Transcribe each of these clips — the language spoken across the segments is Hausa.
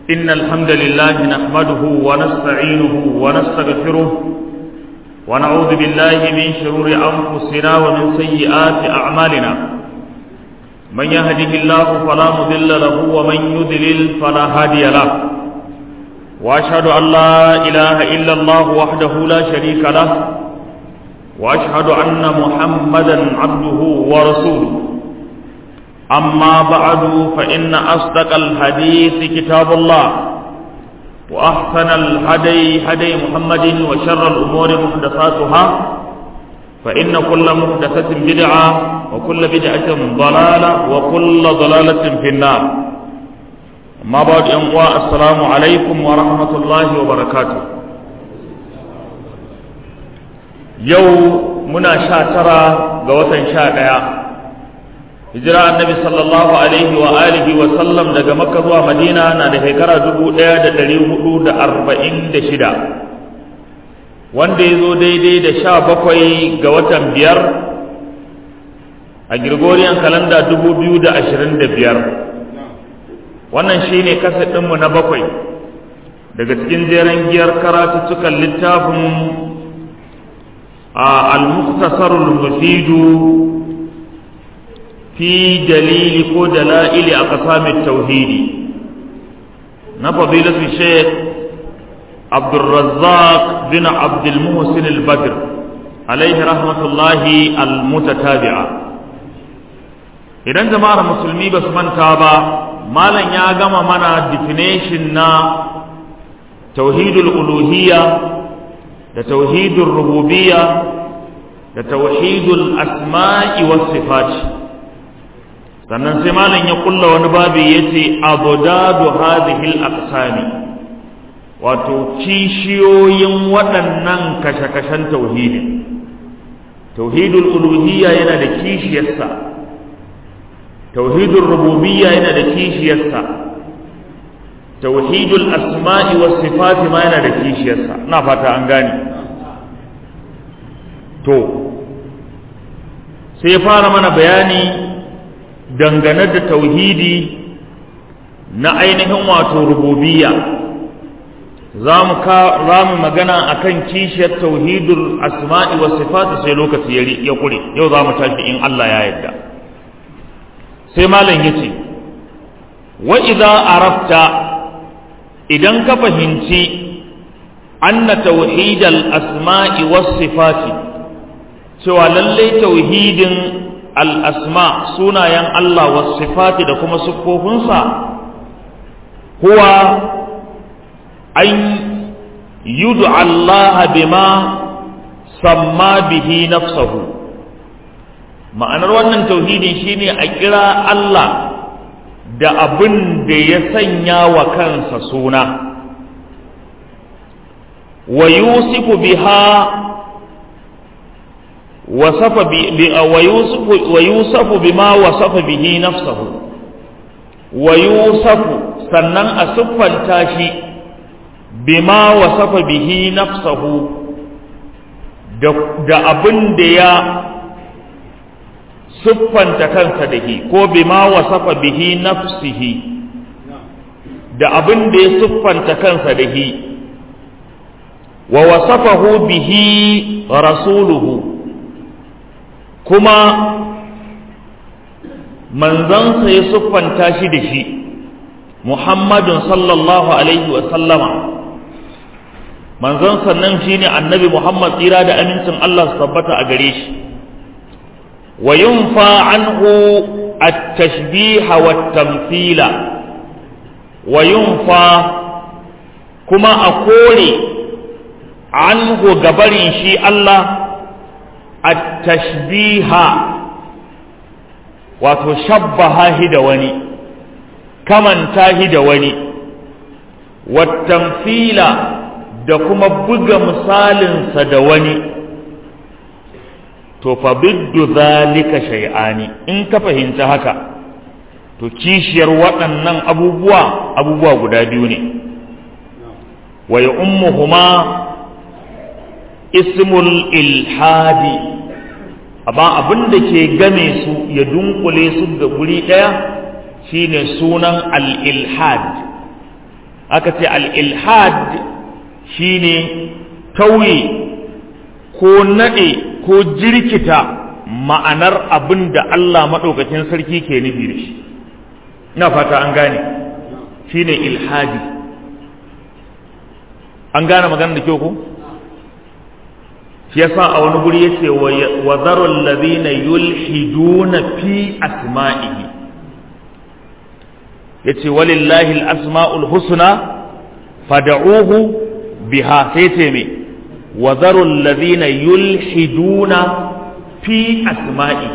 إن الحمد لله نحمده ونستعينه ونستغفره ونعوذ بالله من شرور أنفسنا ومن سيئات أعمالنا من يهده الله فلا مضل له ومن يضلل فلا هادي له وأشهد أن لا إله إلا الله وحده لا شريك له وأشهد أن محمدا عبده ورسوله أما بعد فإن أصدق الحديث كتاب الله وأحسن الهدي هدي محمد وشر الأمور محدثاتها فإن كل محدثة بدعة وكل بدعة ضلالة وكل ضلالة في النار أما بعد أنواع السلام عليكم ورحمة الله وبركاته يوم منا شاترا قوة شاترا hijira annabi sallallahu alaihi wa alihi wa sallam daga makka zuwa madina na da shekara dubu ɗaya da ɗari hudu da arba'in da shida wanda ya zo daidai da sha bakwai ga watan biyar a gregorian kalanda dubu biyu da ashirin da biyar wannan shi ne ɗinmu na bakwai daga cikin jeren giyar karatuttukan littafin a al-muktasarul mufidu في دليل كو دلائل أقسام التوحيد نفضيلة الشيخ عبد الرزاق بن عبد المحسن البدر عليه رحمة الله المتتابعة idan jama'ar musulmi ba su manta ba malam ya gama mana definition na tauhidul uluhiyya da tauhidul rububiyya da tauhidul asma'i was sifati sannan sai malam ya kulla wani babi yace abdadu hadhihi al-aqsami wato kishiyoyin waɗannan kashe-kashen tauhidin tauhidul uluhiyya yana da kishiyarsa tauhidul rububiyya yana da kishiyarsa tauhidul asma'i was sifati ma yana da kishiyarsa ina fata an gane to sai fara mana bayani dangane da tauhidi na ainihin wato rububiyya za mu magana akan kishiyar tauhidul asma'i wa sifati sai lokaci ya kure yau za mu tashi in Allah ya yarda sai malam yace wa idza arafta idan ka fahimci anna tauhidal asma'i was sifati cewa lallai tauhidin al'asma sunayen Allah wasu sifati da kuma siffofinsa huwa an yudu Allah bima samma bihi nafsahu ma'anar wannan tauhidin shine a kira Allah da abin da ya sanya wa kansa suna wa yusifu biha وصف ويوصف ويوصف بما وصف به نفسه ويوصف sannan a siffanta shi bima wasafa bihi nafsahu da abin da ya siffanta kansa da shi ko bima wasafa bihi nafsihi da abin da ya siffanta kansa da shi wa wasafahu bihi rasuluhu kuma manzansa ya siffanta shi da shi muhammadun sallallahu alaihi wa sallama manzansa nan shine annabi muhammad tsira da amincin allah su tabbata a gare shi wa yunfa anhu at-tashbiha wa tamthila wa yunfa kuma a kore anhu gabarin shi allah at-tashbiha wato shabbaha hi da wani kamanta hi da wani wattamfila da kuma buga misalinsa da wani to fa biddu zalika shay'ani in ka fahimci haka to kishiyar waɗannan abubuwa abubuwa guda biyu ne wa ya ummuhuma ismul ilhadi amma abin da ke game su ya dunkule su ga guri ɗaya shine sunan al-ilhad aka ce al-ilhad shine tauye ko nade ko jirkita ma'anar abin da Allah maɗaukakin sarki ke nufi da shi ina fata an gane shine ilhadi an gane magana da kyau ko shi yasa a wani guri yace wa zarul ladina yulhiduna fi asma'ihi yace walillahi al-asma'ul husna fad'uhu biha sai ce me wa zarul ladina yulhiduna fi asma'ihi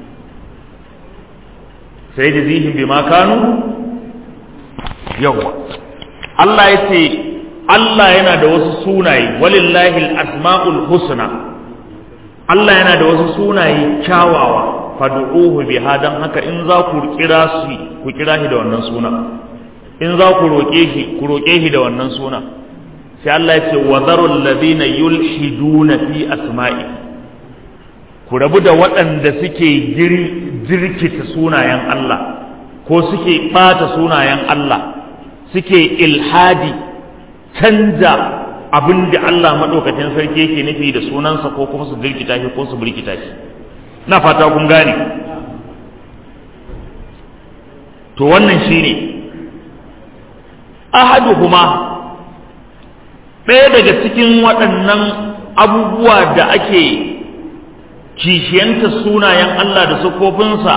sai da zihin bima kanu yawa Allah yace Allah yana da wasu sunaye walillahi al-asma'ul husna Allah yana da wasu sunaye kyawawa fad'uhu biha dan haka in za ku kira shi ku kira shi da wannan suna in za ku roke shi ku roke shi da wannan suna sai Allah ya ce wa zarul ladina yulhiduna fi asma'i ku rabu da waɗanda suke jirkita sunayen Allah ko suke ɓata sunayen Allah suke ilhadi canja abin da Allah maɗaukacin sarki yake nufi da sunansa ko kuma su jirkita shi ko su birkita shi na fata kun gane to wannan shine ahaduhuma ɗaya daga cikin waɗannan abubuwa da ake kishiyanta sunayen Allah da sukofinsa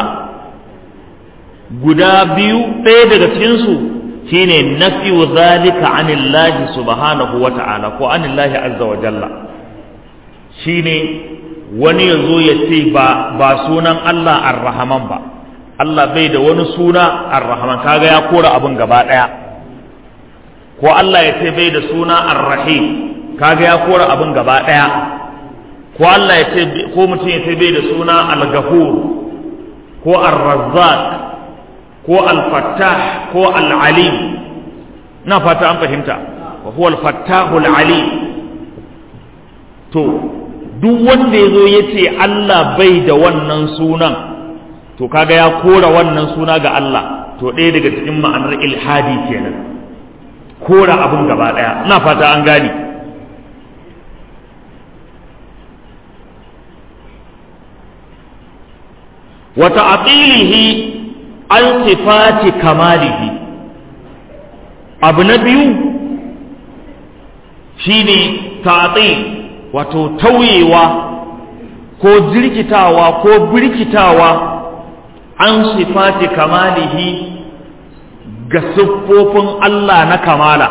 guda biyu ɗaya daga cikinsu shine nafiyu zalika anillahi subhanahu wa ta'ala ko anillahi azza wa jalla shine wani ya zo ya ce ba ba sunan Allah ar-rahman ba Allah bai da wani suna ar-rahman kaga ya kora abin gaba ɗaya ko Allah ya ce bai da suna ar-rahim kaga ya kora abin gaba ɗaya ko Allah ya ce ko mutum ya ce bai da suna al-ghafur ko ar-razzaq ko al-fattah ko al-alim na fata an fahimta wa huwa al-fattahu al-alim to duk wanda ya zo ya ce Allah bai da wannan sunan to kaga ya kora wannan suna ga Allah to ɗaya daga cikin ma'anar ilhadi kenan kora abin gaba ɗaya ina fata an gane wa ta'tilihi an sifati kamalihi abu na biyu shine ta'til wato tauyewa ko jirkitawa ko birkitawa an sifati kamalihi ga siffofin Allah na kamala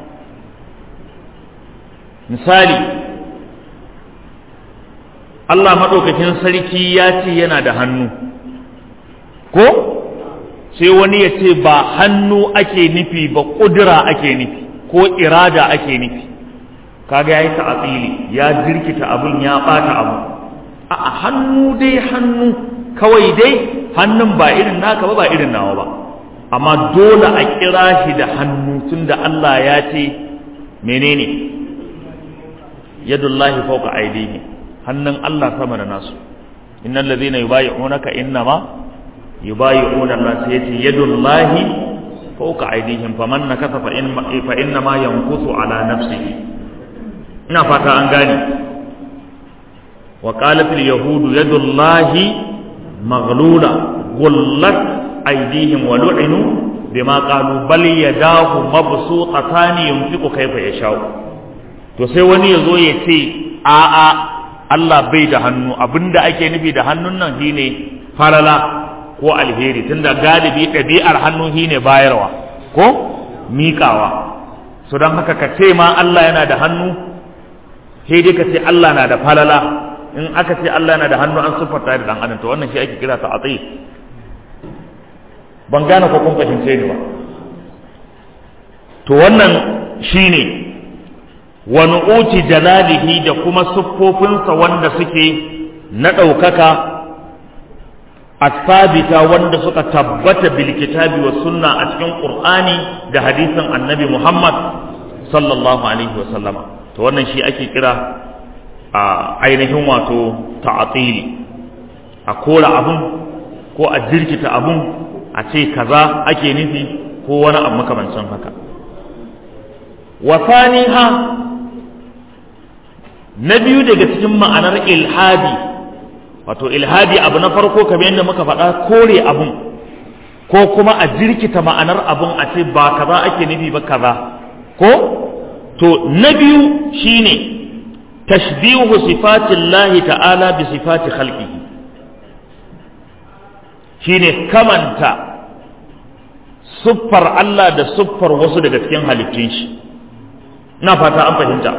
misali Allah maɗaukakin sarki ya ce yana da hannu ko sai wani ya ce ba hannu ake nufi ba ƙudura ake nufi ko irada ake nufi kaga yayi ta'atili ya jirkita abun ya bata abu a hannu dai hannu kawai dai hannun ba irin naka ba ba irin nawa ba amma dole a kira shi da hannu tunda Allah ya ce menene yadullahi fawqa aydihi hannun Allah sama da nasu innal ladhina yubayyi'unaka innama yubayyi'una Allah sai yace yadullahi fawqa aydihim faman nakasa fa in fa innama yankusu ala nafsihi ina fata an gane wa qalat al yahudu yadullahi maghlula gullat aydihim wa lu'inu bima qalu bal yadahu mabsuutatan yunfiqu kayfa yasha'u to sai wani yazo ya ce a a Allah bai da hannu abinda ake nufi da hannun nan shine farala ko alheri tunda galibi ɗabi'ar hannu shine bayarwa ko miƙawa so don haka ka ce ma Allah yana da hannu sai dai ka ce Allah na da falala in aka ce Allah na da hannu an siffarta da dan adam to wannan shi ake kira ta atsi ban gane ko kun fahimce ni ba to wannan shine wa nu'uti jalalihi da kuma siffofinsa wanda suke na ɗaukaka asabita wanda suka tabbata bil kitabi wa sunna a cikin qur'ani da hadisin annabi Muhammad sallallahu alaihi wa sallama to wannan shi ake kira a ainihin wato ta'atili a kora abun ko a jirkita abun a ce kaza ake nufi ko wani abu makamancin haka wa faniha na biyu daga cikin ma'anar ilhadi wato ilhadi abu na farko kamar yadda muka faɗa kore abun ko kuma a jirkita ma'anar abun a ce ba kaza ake nufi ba kaza ko to na biyu shine tashbihu sifatillahi ta'ala bi sifati khalqihi shine kamanta siffar Allah da siffar wasu daga cikin halittun shi na fata an fahimta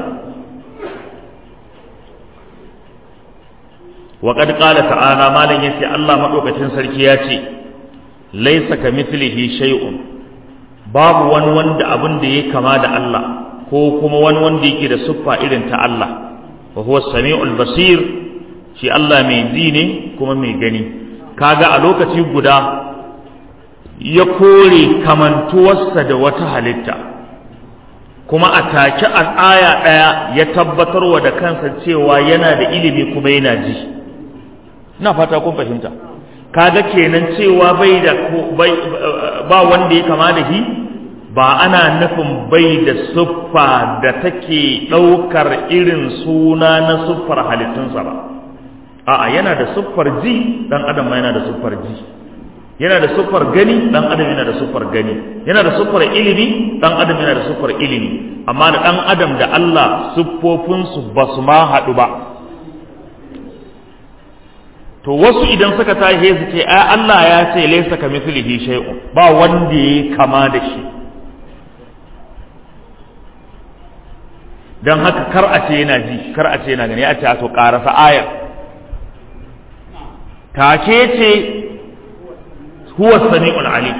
wa qad qala ta'ala malan yace Allah madaukakin sarki ya ce laysa kamithlihi shay'un babu wani wanda abin da yake kama da Allah ko kuma wani wanda yake da siffa irin ta Allah wa huwa samiul basir shi Allah mai ji ne kuma mai gani kaga a lokaci guda ya kore kamantuwarsa da wata halitta kuma a take a aya ɗaya ya tabbatarwa da kansa cewa yana da ilimi kuma yana ji ina fata kun fahimta kaga kenan cewa bai da ba wanda ya kama da shi ba ana nufin bai da siffa da take ɗaukar irin suna na siffar halittunsa ba a'a yana da siffar ji dan adam ma yana da siffar ji yana da siffar gani dan adam yana da siffar gani yana da siffar ilimi dan adam yana da siffar ilimi amma da dan adam da Allah siffofinsu ba su ma haɗu ba to wasu idan suka tashi su ce ai Allah ya ce laysa kamithlihi shay'un ba wanda yayi kama da shi dan haka kar a ce yana ji kar a ce yana gani a ce a to karasa ayar take ce huwa sami'ul alim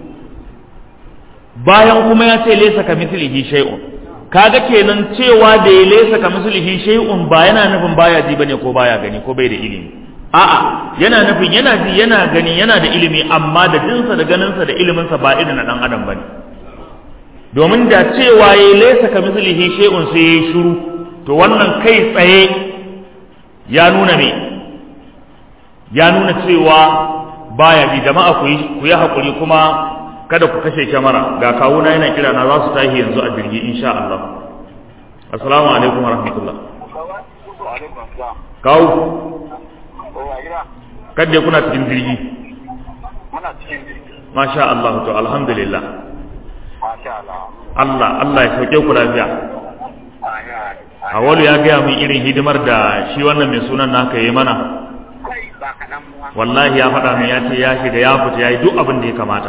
bayan kuma ya ce laysa kamithlihi shay'un kaga kenan cewa da ya laysa kamithlihi shay'un ba yana nufin baya ji bane ko baya gani ko bai da ilimi a'a yana nufin yana ji yana gani yana da ilimi amma da jinsa da ganinsa da iliminsa ba irin na dan adam bane domin da cewa ya laysa kamithlihi shay'un sai ya shiru to wannan kai tsaye ya nuna me ya nuna cewa baya ji jama'a ku yi ku yi hakuri kuma kada ku kashe kyamara ga kawuna yana kira na za su tashi yanzu a jirgi insha Allah assalamu alaikum wa rahmatullah kawo kadda kuna cikin jirgi masha Allah to alhamdulillah Allah Allah ya sauke ku lafiya Awalu ya gaya min irin hidimar da shi wannan mai sunan naka yi mana wallahi ya faɗa min ya ce ya shiga ya fita ya yi duk abin da ya kamata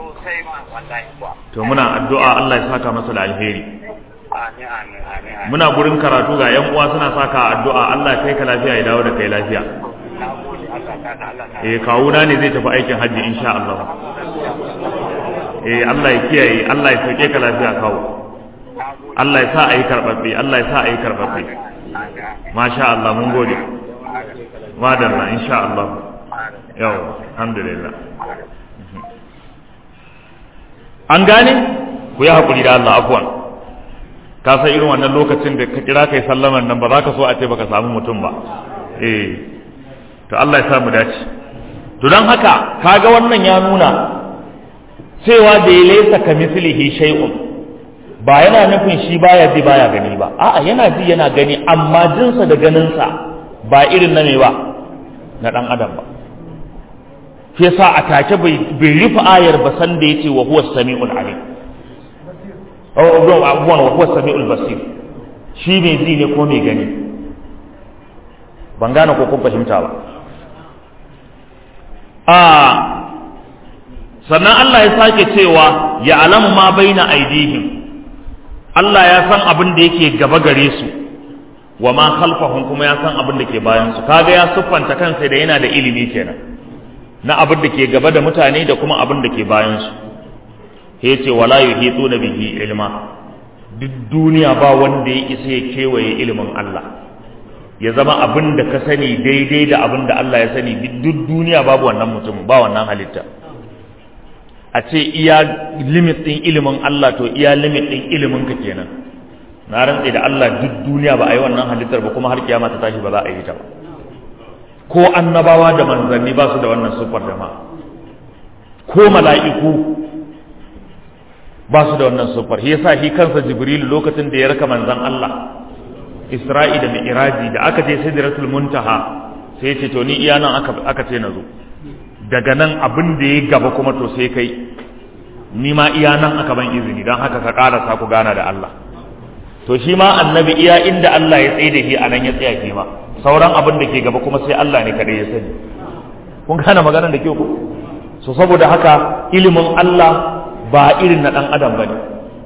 to muna addu'a Allah ya saka masa da alheri muna gurin karatu ga yan uwa suna saka addu'a Allah ya kai ka lafiya ya dawo da kai lafiya eh kawuna ne zai tafi aikin hajji insha Allah eh Allah ya kiyaye Allah ya sauke ka lafiya kawo Allah ya sa a yi karɓaɓɓe Allah ya sa a yi karɓaɓɓe masha Allah mun gode madalla insha Allah yau alhamdulillah an gane ku yi haƙuri da Allah afwan ka san irin wannan lokacin da ka kira kai sallaman nan ba za ka so a ce baka samu mutum ba eh to Allah ya sa mu dace to don haka kaga wannan ya nuna cewa da ya laisa ka mislihi shay'un ba yana nufin shi baya ji baya gani ba a'a yana ji yana gani amma jinsa da ganinsa ba irin na me ba na dan adam ba shi yasa a take bai rufe ayar ba san da yace wa huwa samiul alim abubuwan wa huwa samiul basir shi mai ji ne ko mai gani ban gane ko kun fahimta ba a sannan Allah ya sake cewa ya alamu ma baina aidihim Allah ya san abin da yake gaba gare su wa ma khalfahum kuma ya san abin da ke bayan su kaga ya siffanta kansa da yana da ilimi kenan na abin da ke gaba da mutane da kuma abin da ke bayan su sai ce wala yuhituna bihi ilma duk duniya ba wanda ya isa ya kewaye ilimin Allah ya zama abin da ka sani daidai da abin da Allah ya sani duk duniya babu wannan mutum ba wannan halitta a ce iya limit ɗin ilimin Allah to iya limit ɗin ilimin ka kenan na rantse da Allah duk duniya ba a yi wannan halittar ba kuma har kiyama ta tashi ba za a yi ta ba ko annabawa da manzanni ba su da wannan siffar jama'a ko mala'iku ba su da wannan siffar shi yasa shi kansa jibril lokacin da ya raka manzon Allah Isra'i da Mi'raji da aka je Sidratul Muntaha sai ya ce to ni iya nan aka aka ce na zo daga nan abin da ya gaba kuma to sai kai ni ma iya nan aka ban izini don haka ka karasa ku gana da Allah to shi ma annabi iya inda Allah ya tsaye da shi anan ya tsaya shi ma sauran abin da ke gaba kuma sai Allah ne kadai ya sani kun gane maganar da ke ku so saboda haka ilimin Allah ba irin na dan adam bane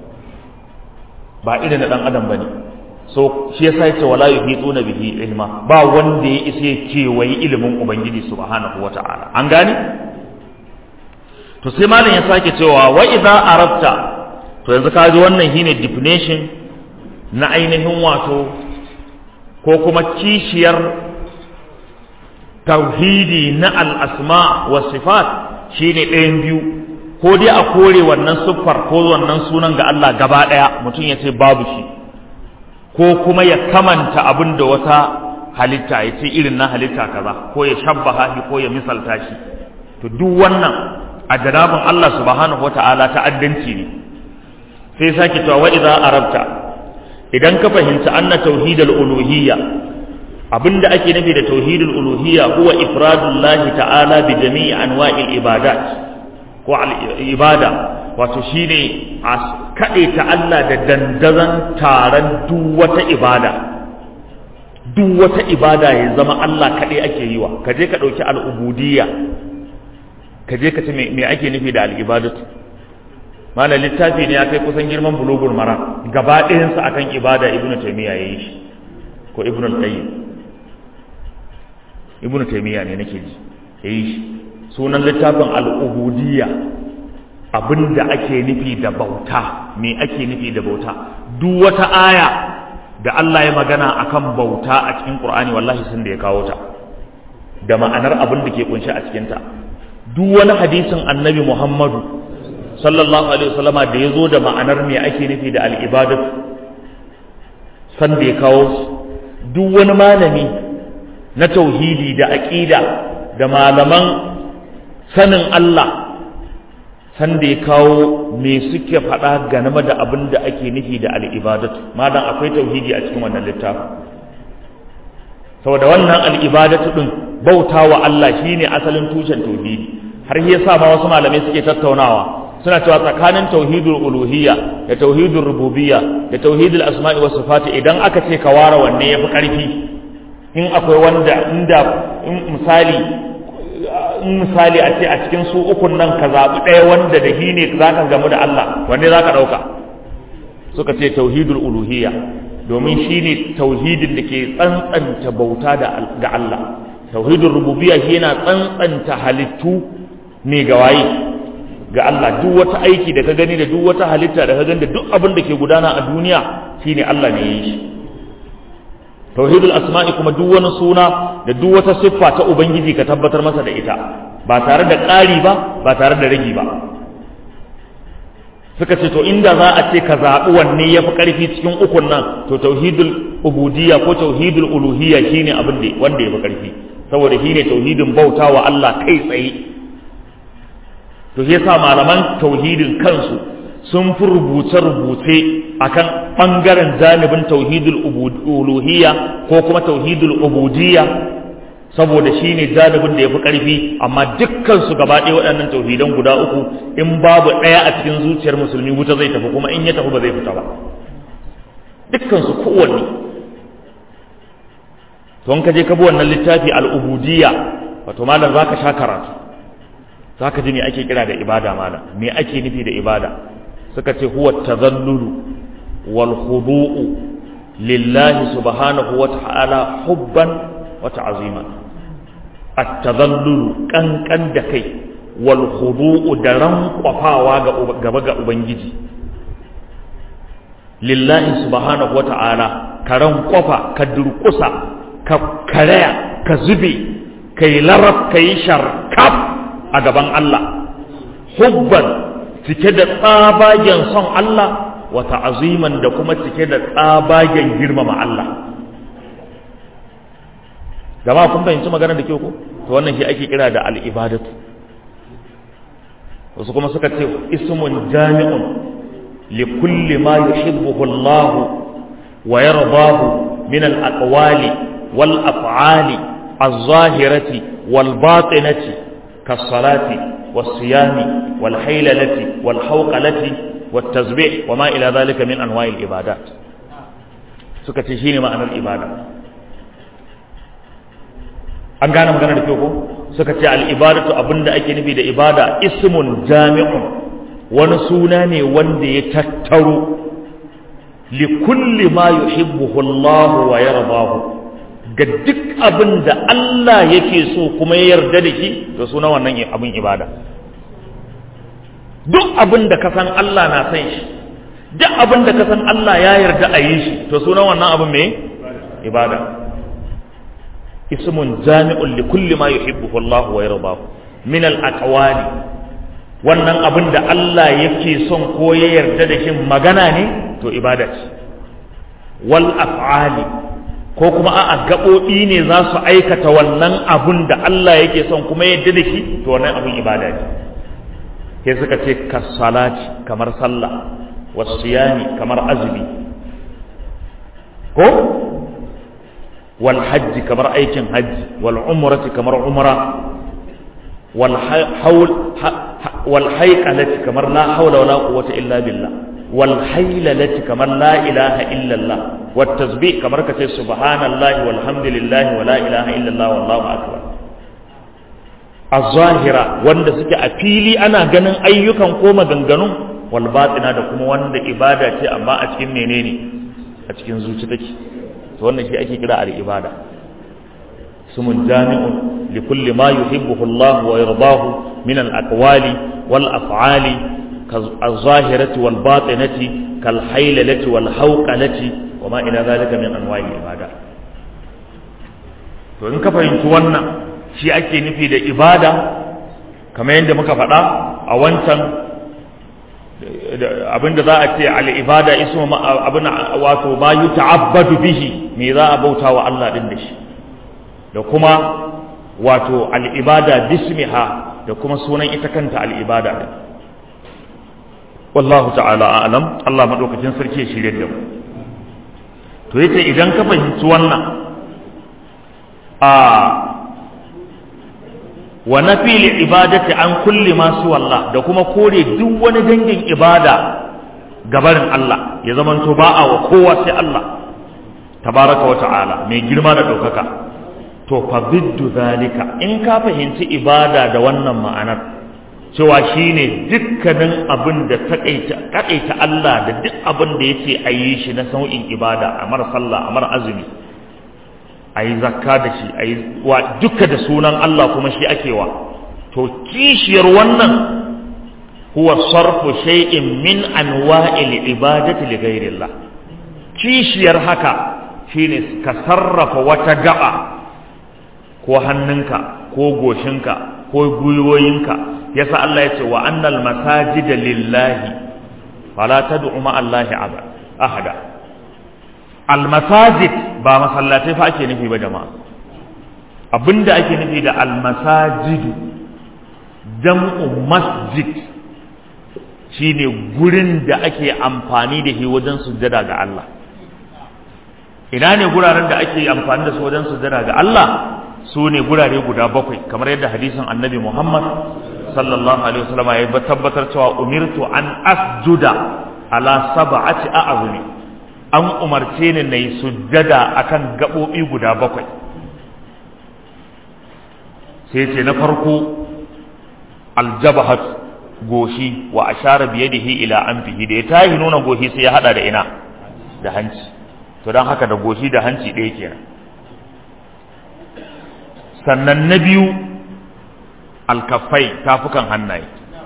ba irin na dan adam bane so shi yasa yace wala yuhituna bihi ilma ba wanda ya isa ya kewaye ilimin ubangiji subhanahu wata'ala an gane to sai malam ya sake cewa wa idza arabta to yanzu ka ji wannan shine definition na ainihin wato ko kuma kishiyar tauhidi na al-asma wa sifat shine ɗayan biyu ko dai a kore wannan siffar ko wannan sunan ga Allah gaba ɗaya mutum ya ce babu shi ko kuma ya kamanta abin da wata halitta ya ce irin na halitta kaza ko ya shabbaha shi ko ya misalta shi to duk wannan a jarabin Allah subhanahu wata'ala ta'addanci ne sai sake cewa wa idza arabta idan ka fahimci anna tauhidul uluhiyya abinda ake nufi da tauhidul uluhiyya huwa ifradullahi ta'ala bi jami'i anwa'il ibadat ko al ibada wato shine a kaɗe ta Allah da dandazon taron duk wata ibada duk wata ibada ya zama Allah kaɗai ake yi wa ka je ka ɗauki al'ubudiyya ka je ka ce me ake nufi da al'ibadatu mana littafi ne ya kai kusan girman bulugul mara gaba ɗayansa akan ibada ibnu taymiya yayi shi ko ibnu al-qayyim ibnu taymiya ne nake ji yayi shi sunan littafin al'ubudiyya abin da ake nufi da bauta me ake nufi da bauta duk wata aya da Allah ya magana akan bauta a cikin Qur'ani wallahi sun da ya kawo ta da ma'anar abin da ke kunshi a cikin ta duk wani hadisin Annabi Muhammadu sallallahu alaihi wasallama da ya zo da ma'anar me ake nufi da al-ibadatu san da ya kawo duk wani malami na tauhidi da aqida da malaman sanin Allah sanda ya kawo me suke faɗa game da abin da ake nufi da al'ibadatu malam akwai tauhidi a cikin wannan littafin saboda wannan al'ibadatu ɗin bauta wa Allah shine asalin tushen tauhidi har yasa ma wasu malamai suke tattaunawa suna cewa tsakanin tauhidul uluhiyya da tauhidul rububiyya da tauhidul asma'i was sifati idan aka ce ka ware wanne yafi karfi in akwai wanda inda in misali in misali a ce a cikin su ukun nan ka zaɓi ɗaya wanda da shi ne za ka gamu da Allah wanne za ka ɗauka suka ce tauhidul uluhiyya domin shi ne tauhidin da ke tsantsanta bauta ga Allah tauhidul rububiyya shi yana tsantsanta halittu ne ga waye ga Allah duk wata aiki da ka gani da duk wata halitta da ka gani da duk abin da ke gudana a duniya shine Allah ne ya yi shi tauhidul asma'i kuma duk wani suna da duk wata siffa ta ubangiji ka tabbatar masa da ita ba tare da ƙari ba ba tare da ragi ba suka ce to inda za a ce ka zaɓi wanne ya fi ƙarfi cikin ukun nan to tauhidul ubudiyya ko tauhidul uluhiyya shine abin da wanda ya fi ƙarfi saboda shine tauhidin bauta wa Allah kai tsaye to shi yasa malaman tauhidin kansu sun fi rubuce-rubuce akan ɓangaren janibin tauhidul uluhiyya ko kuma tauhidul ubudiyya saboda shi ne janibin da ya fi ƙarfi amma dukkansu gaba ɗaya waɗannan tauhidan guda uku in babu ɗaya a cikin zuciyar musulmi wuta zai tafi kuma in ya tafi ba zai fita ba dukkansu kowanne to in ka je ka bi wannan littafi al'ubudiyya wato malam za ka sha karatu za ka ji me ake kira da ibada malam me ake nufi da ibada suka ce huwa tazallulu wal khudu'u lillahi subhanahu wa ta'ala hubban wa ta'zima at-tazallulu kankan da kai wal khudu'u da rankwafawa ga gaba ga ubangiji lillahi subhanahu wa ta'ala ka rankwafa ka durkusa ka karaya ka zube kai larab kai sharkaf a gaban Allah hubban cike da tsabagen son Allah wa ta'aziman da kuma cike da tsabagen girmama Allah jama'a kun fahimci magana da kyau ko to wannan shi ake kira da al'ibadatu wasu kuma suka ce ismun jami'un likulli ma yuhibbuhu Allah wa yardahu min al-aqwali wal af'ali az-zahirati wal batinati kas-salati was-siyami wal haylalati wal hawqalati wat tasbih wa ma ila dhalika min anwa'il ibadat suka ce shine ma'anar ibada an gane magana da kyau ko suka ce al'ibadatu abinda ake nufi da ibada ismun jami'un wani suna ne wanda ya tattaro li kulli ma yuhibbuhu Allah wa yardahu ga duk abin da Allah yake so kuma ya yarda da shi to suna wannan abin ibada duk abin da ka san Allah na san shi duk abin da ka san Allah ya yarda a yi shi to suna wannan abin me ibada اسم جامع لكل ما يحبه الله ويرضاه من الأقوال wannan abin da Allah yake son ko ya yarda da shi magana ne to ibada ce wal af'ali ko kuma a'a gaɓoɓi ne za su aikata wannan abin da Allah yake son kuma ya yarda da shi to wannan abin ibada ne sai suka ce kasalati kamar sallah wasiyami kamar azumi ko والحج كمر أيكن حج والعمرة كمر عمرة والحول والحيقلة كمر لا حول ولا قوة إلا بالله والحيللة كمر لا إله إلا الله والتسبيح كمر كتير سبحان الله والحمد لله ولا إله إلا الله والله أكبر الظاهرة وند سكي أفيلي أنا جنن أيكم قوم جنجنو والباطنة دكم وند إبادة أما أتكين منيني أتكين زوجتك to wannan shi ake kira al-ibada sumun jami'un li kulli ma yuhibbuhu Allah wa yardahu min al-aqwali wal af'ali kaz-zahirati wal batinati kal haylalati wal hawqalati wa ma ila dhalika min anwa'i al-ibada to in ka fahimci wannan shi ake nufi da ibada kamar yadda muka faɗa a wancan abinda za a ce al'ibada ismu abin wato ma yi ta'abbadu bihi me za a bauta wa Allah ɗin da shi da kuma wato al'ibada bismiha da kuma sunan ita kanta al'ibada ɗin wallahu ta'ala a'lam Allah maɗaukacin sarki ya shirya da mu to yace idan ka fahimci wannan a wa nafi ibadati an kulli ma Allah da kuma kore duk wani dangin ibada gabarin Allah ya zamanto ba a wa kowa sai Allah tabaraka wa ta'ala mai girma da ɗaukaka to fa biddu zalika in ka fahimci ibada da wannan ma'anar cewa shine dukkanin abin da taƙaita Allah da duk abin da yace a yi shi na sau'in ibada amar sallah amar azumi a yi zakka da shi a yi wa duka da sunan Allah kuma shi ake wa to kishiyar wannan huwa sarfu shay'in min anwa'il ibadati li ghayrillah kishiyar haka shine ka sarrafa wata gaba ko hannunka ko goshinka ko gwiwoyinka yasa Allah ya ce wa annal masajida lillahi fala tad'u ma Allahi ahada almasajid ba masallatai fa ake nufi ba jama'a abinda ake nufi da almasajidu jam'u masjid shine gurin da ake amfani da shi wajen sujjada ga Allah ina ne guraren da ake amfani da su wajen sujjada ga Allah su ne gurare guda bakwai kamar yadda hadisin annabi Muhammad sallallahu alaihi wasallam ya tabbatar cewa umirtu an asjuda ala sab'ati a'zumi an umarce ni na yi sujjada akan gaɓoɓi guda bakwai sai ce na farko aljabahat goshi wa ashara biyadihi ila anfihi da ya tahi nuna goshi sai ya hada da ina da hanci to don haka da goshi da hanci ɗaya kenan sannan na biyu alkafai tafukan hannaye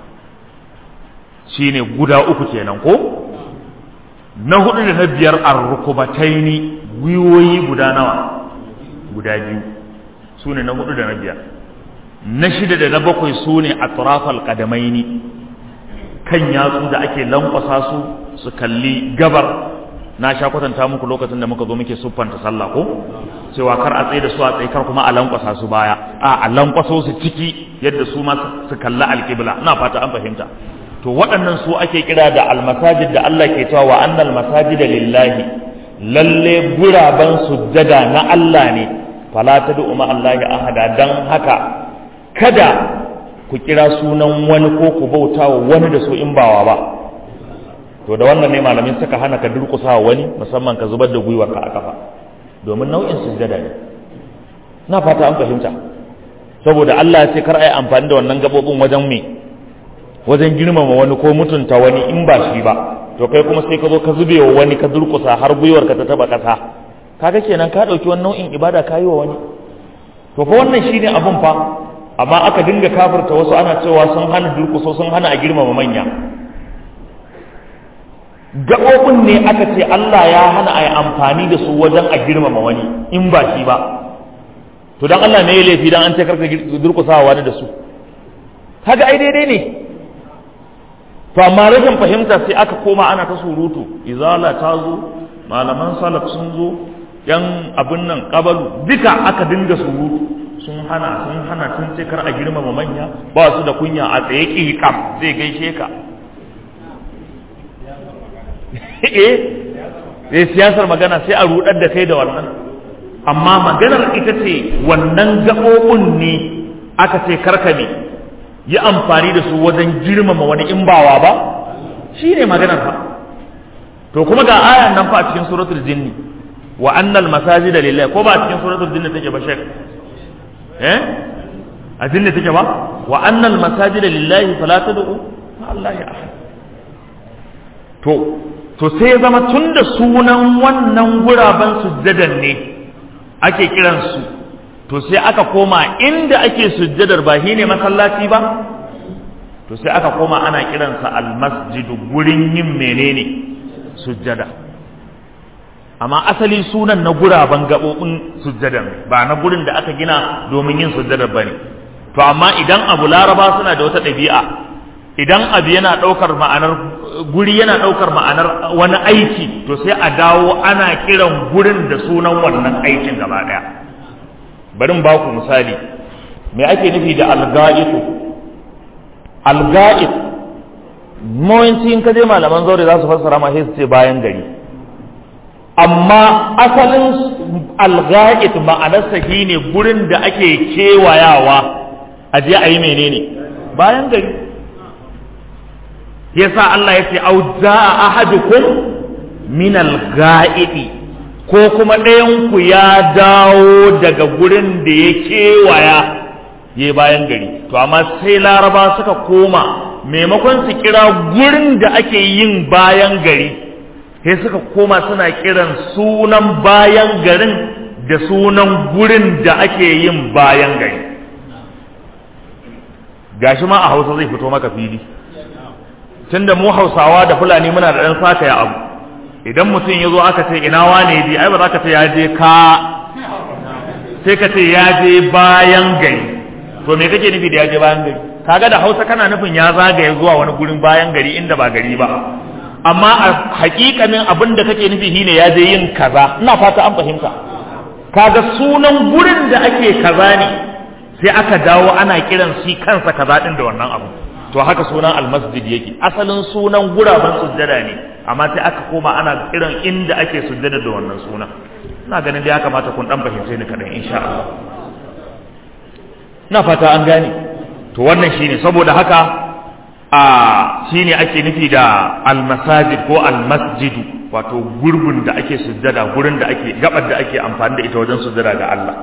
shine guda uku kenan ko na hudu da na biyar arrukubataini gwiwoyi guda nawa guda biyu su ne na hudu da na biyar na shida da na bakwai su ne a turafal kadamaini kan yatsu da ake lankwasa su su kalli gabar na sha kwatanta muku lokacin da muka zo muke siffanta sallah ko cewa kar a tsaye da su a tsaye kar kuma a lankwasa su baya a a lankwaso su ciki yadda su ma su kalli alƙibla ina fata an fahimta to waɗannan su ake kira da almasajid da Allah ke cewa wa annal masajida lillahi lalle guraben sujjada na Allah ne fala tad'u ma Allah ahada dan haka kada ku kira sunan wani ko ku bauta wa wani da su in bawa ba to da wannan ne malamin suka hana ka durƙusa wani musamman ka zubar da gwiwarka a kafa domin nau'in sujjada ne na fata an fahimta saboda Allah ya ce kar a yi amfani da wannan gabobin wajen me wajen girmama wani ko mutunta wani in ba shi ba to kai kuma sai ka zo ka zube wa wani ka durƙusa har gwiwarka ta taba ƙasa kaga kenan ka ɗauki wani nau'in ibada ka yi wa wani to fa wannan shine abun fa amma aka dinga kafirta wasu ana cewa sun hana durƙuso sun hana a girmama manya gaɓoɓin ne aka ce Allah ya hana a yi amfani da su wajen a girmama wani in ba shi ba to don Allah ne ya laifi don an ce karka durƙusawa wani da su kaga ai daidai ne to amma rashin fahimta sai aka koma ana ta surutu izala ta zo malaman salaf sun zo yan abin nan kabalu duka aka dinga surutu sun hana sun hana sun ce kar a girmama manya ba su da kunya a tsaye ƙiƙam zai gaishe ka eh sai siyasar magana sai a rudar da kai da wannan amma maganar ita ce wannan gaɓoɓin ne aka ce karka ne yi amfani da su wajen girmama wani in bawa ba shi ne maganar fa to kuma ga ayan nan fa a cikin suratul jinni wa annal masajida lillahi ko ba a cikin suratul jinni take ba shek eh a jinni take ba wa annal masajida lillahi fala tad'u ma allahi ahad to to sai ya zama tun da sunan wannan guraben sujjadar ne ake kiransu to sai aka koma inda ake sujjadar ba shi ne masallaci ba to sai aka koma ana kiransa almasjidu gurin yin menene sujjada amma asali sunan na guraben gaɓoɓin sujjadar ba na gurin da aka gina domin yin sujjadar ba ne to amma idan abu laraba suna da wata ɗabi'a idan abu yana ɗaukar ma'anar guri yana ɗaukar ma'anar wani aiki to sai a dawo ana kiran gurin da sunan wannan aikin gaba ɗaya bari ba ku misali me ake nufi da alga'itu alga'it mawanci in ka je malaman zaure za su fassara ma sai su ce bayan gari amma asalin alga'it ma'anarsa shine gurin da ake kewayawa a je a yi menene bayan gari yasa Allah ya ce au za'a ahadukum min al-ga'idi ko kuma ɗayan ku ya dawo daga gurin da ya kewaya ya bayan gari to amma sai laraba suka koma maimakon su kira gurin da ake yin bayan gari sai suka koma suna kiran sunan bayan garin da sunan gurin da ake yin bayan gari gashi ma a hausa zai fito maka fili tunda mu hausawa da fulani muna da ɗan saka ya abu idan mutum ya zo aka ce ina wane bi ai ba za ka ce ya je ka sai ka ce ya je bayan gari to me kake nufi da ya je bayan gari kaga da hausa kana nufin ya zagaye zuwa wani gurin bayan gari inda ba gari ba amma a hakikanin abin da kake nufi shine ya je yin kaza ina fata an fahimta kaga sunan gurin da ake kaza ne sai aka dawo ana kiran shi kansa kaza din da wannan abu to haka sunan almasjid yake asalin sunan guraben sujjada ne amma sai aka koma ana kiran inda ake sujjada da wannan sunan ina ganin da ya kamata kun dan fahimce ni kadan insha Allah ina fata an gane to wannan shine saboda haka a shine ake nufi da almasajid ko almasjidu wato gurbin da ake sujjada gurin da ake gabar da ake amfani da ita wajen sujjada ga Allah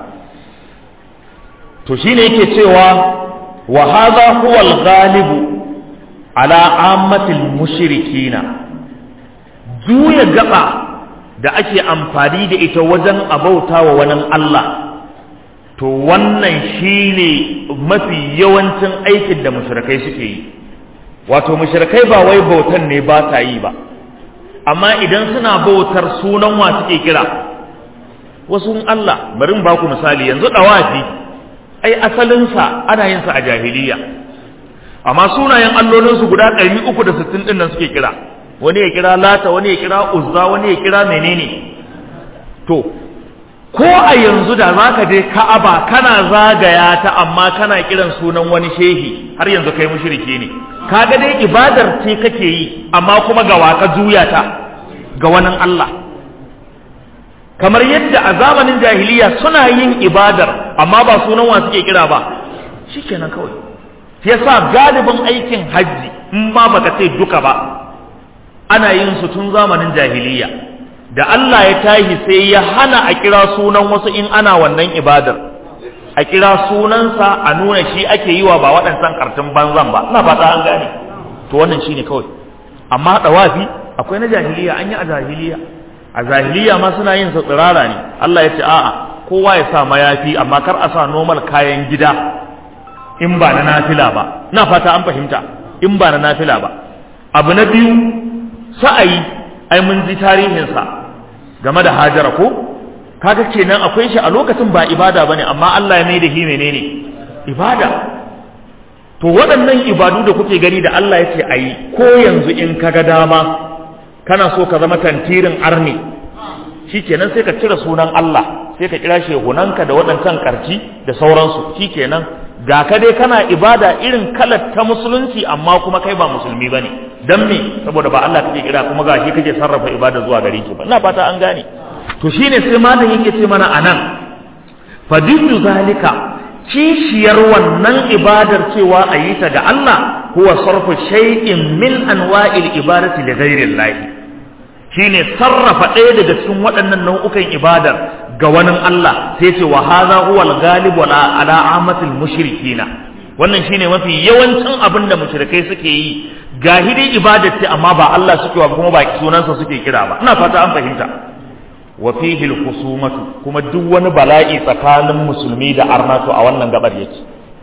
to shine yake cewa wa hadha huwa al-ghalib ala ammatil mushrikina juya gaba da ake amfani da ita wajen abauta wa wani Allah to wannan shine mafi yawancin aikin da mushrikai suke yi wato mushrikai ba wai bautan ne ba ta yi ba amma idan suna bautar sunan wa suke kira wasu Allah bari ba ku misali yanzu dawafi ai asalinsa ana yin sa a jahiliya amma sunayen allolinsu guda 360 din nan suke kira wani ya kira lata wani ya kira uzza wani ya kira menene to ko a yanzu da zaka je ka'aba kana zagaya ta amma kana kiran sunan wani shehi har yanzu kai mushriki ne kaga dai ibadar ce kake yi amma kuma ga waka juya ta ga wani Allah kamar yadda a zamanin jahiliya suna yin ibadar amma ba sunan wa suke kira ba shikenan kawai yasa galibin aikin hajji in ba baka ce duka ba ana yin su tun zamanin jahiliya da Allah ya tashi sai ya hana a kira sunan wasu in ana wannan ibadar a kira sunansa a nuna shi ake yi wa ba waɗansan kartun banzan ba ina fata an gane to wannan shine kawai amma dawafi akwai na jahiliya an yi a jahiliya a jahiliya ma suna yin sa tsirara ne Allah ya ce a'a kowa ya sa mayafi amma kar a sa normal kayan gida in ba na nafila ba na fata an fahimta in ba na nafila ba abu na biyu sa'ayi ai mun ji tarihinsa game da hajara ko kaga kenan akwai shi a lokacin ba ibada bane amma Allah ya mai da shi menene ibada to waɗannan ibadu da kuke gani da Allah ya ce ayi ko yanzu in kaga dama kana so ka zama tantirin arni shikenan sai ka cire sunan Allah sai ka kira shehunanka da waɗancan karci da sauransu shikenan ga ka dai kana ibada irin kalar ta musulunci amma kuma kai ba musulmi bane dan me saboda ba Allah kake kira kuma ga shi kake sarrafa ibada zuwa gare ki ba ina fata an gane to shine sai malam yake ce mana anan fadillu zalika kishiyar wannan ibadar cewa a yi ta ga Allah huwa sarfu shay'in min anwa'il ibadati li ghairi Allah shine sarrafa ɗaya daga cikin waɗannan nau'ukan ibadar ga wani Allah sai ce wa hadha huwa al-ghalib ala ala amatil mushrikina wannan shine mafi yawancin abin da mushrikai suke yi ga hidin ibadar ce amma ba Allah suke wa kuma ba sunansa suke kira ba ina fata an fahimta wa fihi al-khusumatu kuma duk wani bala'i tsakanin musulmi da arnato a wannan gabar yake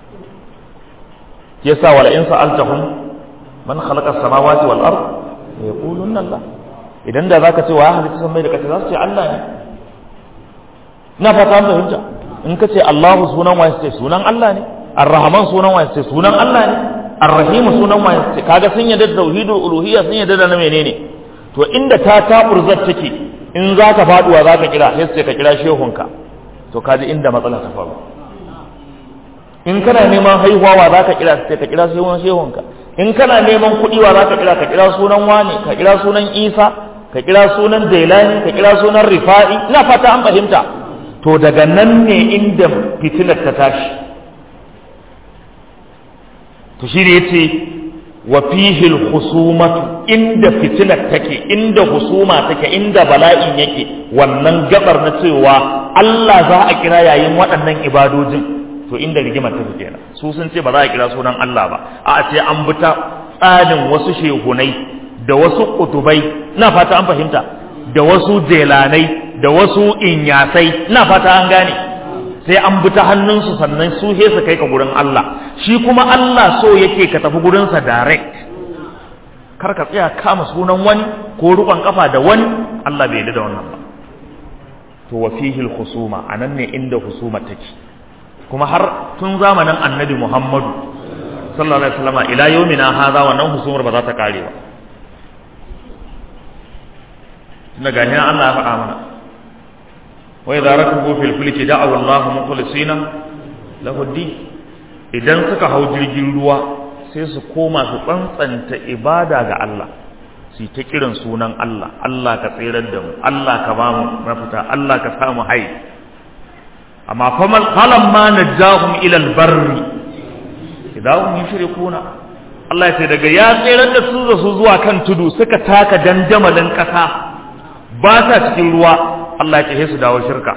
yasa wala in sa'altahum man khalaqa as-samawati wal ard yaquluna Allah idan da zaka ce wa ya halitta samai da kasa za su ce Allah ne na fata an fahimta in ka ce Allahu sunan wa ce sunan Allah ne Ar-Rahman sunan wa ce sunan Allah ne Ar-Rahim sunan wa ce kaga sun yadda da tauhidul uluhiyya sun yadda da na menene to inda ta taburzar take in zaka faduwa zaka kira sai sai ka kira shehunka to kaji inda matsala ta faru in kana neman haihuwa wa zaka kira sai ka kira shehun shehunka in kana neman kuɗi wa zaka kira ka kira sunan wani ka kira sunan Isa ka kira sunan Jailani ka kira sunan Rifa'i ina fata an fahimta to daga nan ne inda fitilar ta tashi to shi ne yace wa fihi al-khusumatu inda fitilar take inda husuma take inda bala'in yake wannan gabar na cewa Allah za a kira yayin waɗannan ibadojin to inda rigimar ta kenan su sun ce ba za a kira sunan Allah ba a ce an bi ta tsarin wasu shehunai da wasu kutubai na fata an fahimta da wasu jelanai da wasu inyasai na fata an gane sai an bi ta hannunsu sannan su he su kai ka gurin Allah shi kuma Allah so yake ka tafi gurinsa direct kar ka tsaya kama sunan wani ko rukon kafa da wani Allah bai yarda da wannan ba to wa fihi al-khusuma anan ne inda husuma take kuma har tun zamanin annabi Muhammadu sallallahu alaihi wasallam ila yawmina hadha wannan husumar ba za ta kare ba tunda ga Allah ya faɗa mana وإذا ركبوا في الفلك دعوا الله مخلصين له الدين idan suka hau jirgin ruwa sai su koma su tsantsanta ibada ga Allah su ta kiran sunan Allah Allah ka tsirar da mu Allah ka ba mu mafita Allah ka samu hai amma falan ma najahum ila albarri idan hum yushrikuna Allah ya ce daga ya tsirar da su da su zuwa kan tudu suka taka dandamalin kasa ba sa cikin ruwa Allah ya ce su dawo shirka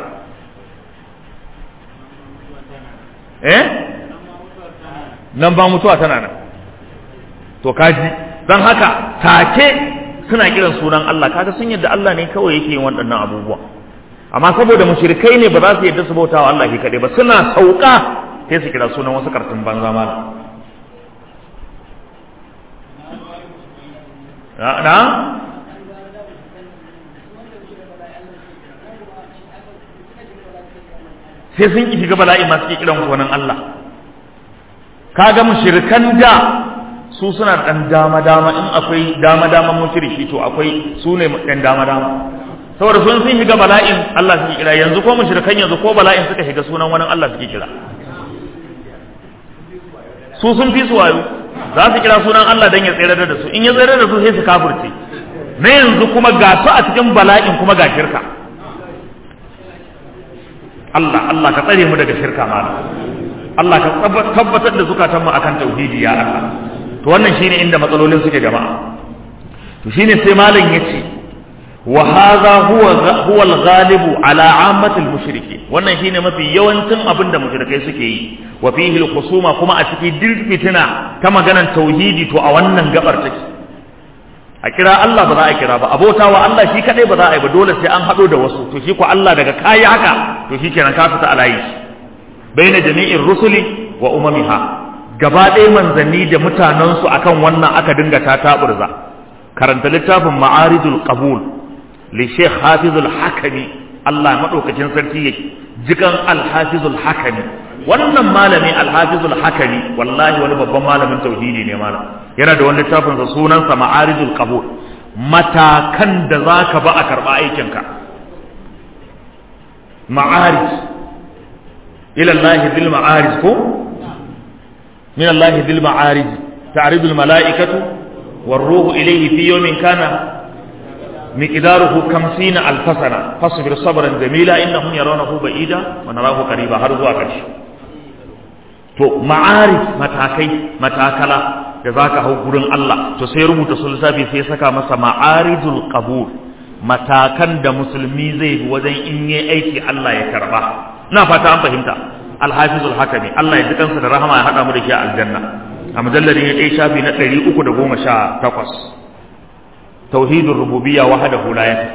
eh nan ba mutuwa tana nan to kaji don haka take suna kiran sunan Allah kaga sun yadda Allah ne kawai yake yin waɗannan abubuwa amma saboda mushrikai ne ba za su yadda su bautawa Allah ke kaɗai ba suna sauka sai su kira sunan wasu kartun banza ma na sai sun ki shiga bala'i masu ke kiran gonan Allah kaga mushrikan da su suna dan dama dama in akwai dama dama mushriki to akwai su ne dan dama dama saboda sun sun shiga bala'in Allah suke kira yanzu ko mushrikan yanzu ko bala'in suka shiga sunan wani Allah suke kira su sun fi su wayo za su kira sunan Allah dan ya tsere da su in ya tsere da su sai su kafirce na yanzu kuma ga su a cikin bala'in kuma ga shirka Allah Allah ka tsare mu daga shirka malam Allah ka tabbatar da zukatanmu akan tauhidi ya Allah to wannan shine inda matsalolin suke jama'a to shine sai malam yace wa hadha huwa huwa al-ghalibu ala ammati al-mushriki wannan shine mafi yawancin abin da mushrikai suke yi wa fihi al-khusuma kuma a cikin dirfitina ta maganan tauhidi to a wannan gabar take a kira Allah ba za a kira ba abota wa Allah shi kadai ba za a yi ba dole sai an hado da wasu to shi ko Allah daga kayi haka to shi kenan ka fita alayi baina jami'in rusuli wa umamiha gaba ɗaya manzanni da mutanensu akan wannan aka dinga ta taburza karanta littafin ma'aridul qabul li sheikh hafizul hakami Allah madaukakin sarki yake jikan al-hafizul hakami wannan malami al-hafizul hakami wallahi wani babban malamin tauhidi ne malam yana da wani littafin sa sunansa ma'aridul qabul matakan da zaka ba a karba aikinka ma'arij ila Allah bil ma'arij ko min Allah bil ma'arij ta'ridu al mala'ikatu war ruhu ilayhi fi yawmin kana miqdaruhu 50 alf sana fasbir sabran jamila innahum yarawnahu ba'ida wa narahu qariba har zuwa karshe to ma'arij matakai matakala da zaka hau gurin Allah to sai rubuta sulsafi sai saka masa ma'arijul qabul matakan da musulmi zai bi wajen in yi aiki Allah ya karba na fata an fahimta alhafizul hakami Allah ya ji kansa da rahama ya hada mu da shi a aljanna a mujalladin ya dai shafi na 318 tauhidur rububiyya wahdahu la yakfi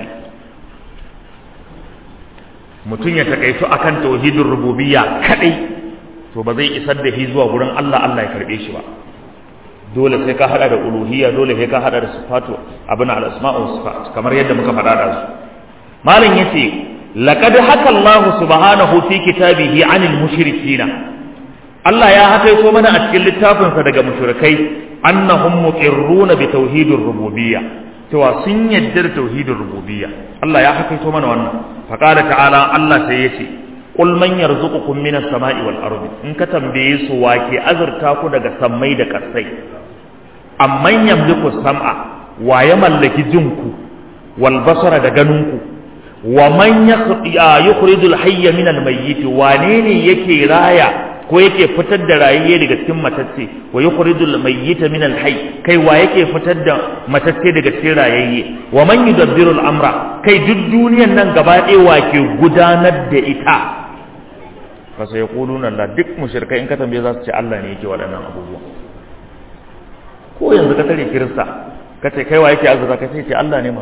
mutum ya takaitu akan tauhidur rububiyya kadai to ba zai isar da shi zuwa gurin Allah Allah ya karbe shi ba dole sai ka hada da uluhiyya dole sai ka hada da sifatu abin al-asma'u sifat kamar yadda muka faɗa da su malam yace laqad haka Allah subhanahu fi kitabihi 'anil mushrikina Allah ya hakaito mana a cikin littafin sa daga mushrikai annahum muqirruna bi tauhidir rububiyya cewa sun yadda da tauhidir rububiyya Allah ya hakaito mana wannan faqala ta'ala Allah sai yace qul man yarzuqukum minas sama'i wal ardi in ka tambaye su wake azurta ku daga sammai da kasai amman yamliku sam'a wa ya mallaki jinku wal basara da ganinku wa man yukhrijul hayya min al mayyit wane ne yake raya ko yake fitar da rayayye daga cikin matacce wa yukhrijul mayyita min al hayy kai wa yake fitar da matacce daga cikin rayayye wa man yudabbiru al amra kai duk duniyan nan gaba ɗaya wa ke gudanar da ita fa sai yaquluna la duk mushrikai in ka tambaye za su ce Allah ne yake waɗannan abubuwa ko yanzu ka tare kirista ka ce kai wa yake azura ka ce Allah ne ma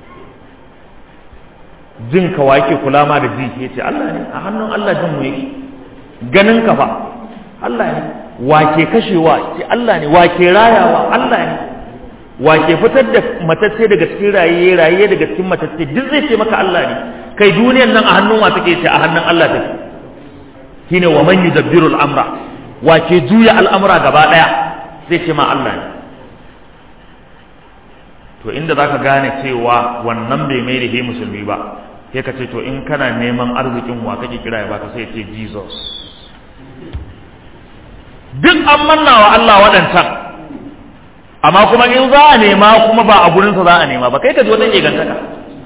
jin ka wa yake kula ma da ji ya ce Allah ne a hannun Allah jin mu yake ganin ka fa Allah ne wa ke kashewa ce Allah ne wa ke rayawa Allah ne wa ke fitar da matacce daga cikin raye raye daga cikin matacce duk zai ce maka Allah ne kai duniyar nan a hannun wa take ce a hannun Allah take shine wa man yudabbiru al-amra wa ke juya al'amura gaba daya zai ce ma Allah ne to inda zaka gane cewa wannan bai mai da he musulmi ba sai ka ce to in kana neman arzikin wa kake kira ya baka sai ce Jesus duk an manna wa Allah waɗancan amma kuma in za a nema kuma ba a gurinsa za a nema ba kai ka ji wata gantaka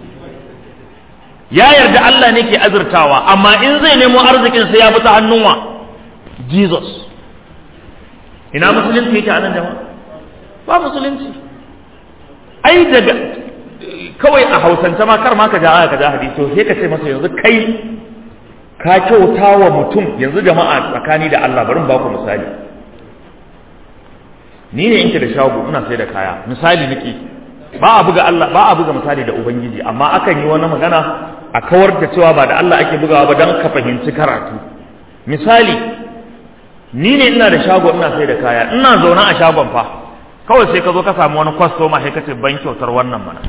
ya yarda Allah ne ke azurtawa amma in zai nemo arzikin sai ya bi ta hannun wa Jesus ina musulunci yake a nan jama'a ba musulunci ai daga kawai a hausance ma kar ma ka ja aya ka ja hadisi sai ka ce masa yanzu kai ka kyauta wa mutum yanzu jama'a tsakani da Allah bari ba ku misali ni ne inke da shago ina sai da kaya misali nake ba a buga Allah ba a buga misali da ubangiji amma akan yi wani magana a kawar da cewa ba da Allah ake bugawa ba dan ka fahimci karatu misali ni ne ina da shago ina sai da kaya ina zaune a shagon fa kawai sai ka zo ka samu wani kwastoma sai ka ce ban kyautar wannan mana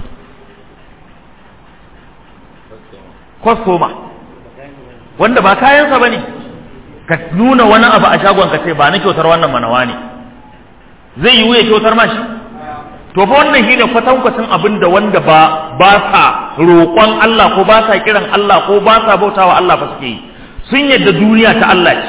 kwastoma wanda ba kayansa ba ne ka nuna wani abu a shagon ka ce ba na kyautar wannan manawa ne zai yi wuya kyautar ma shi to fa wannan shine kwatankwacin abin da wanda ba ba sa roƙon Allah ko ba sa kiran Allah ko ba sa bautawa Allah fa suke yi sun yadda duniya ta Allah ce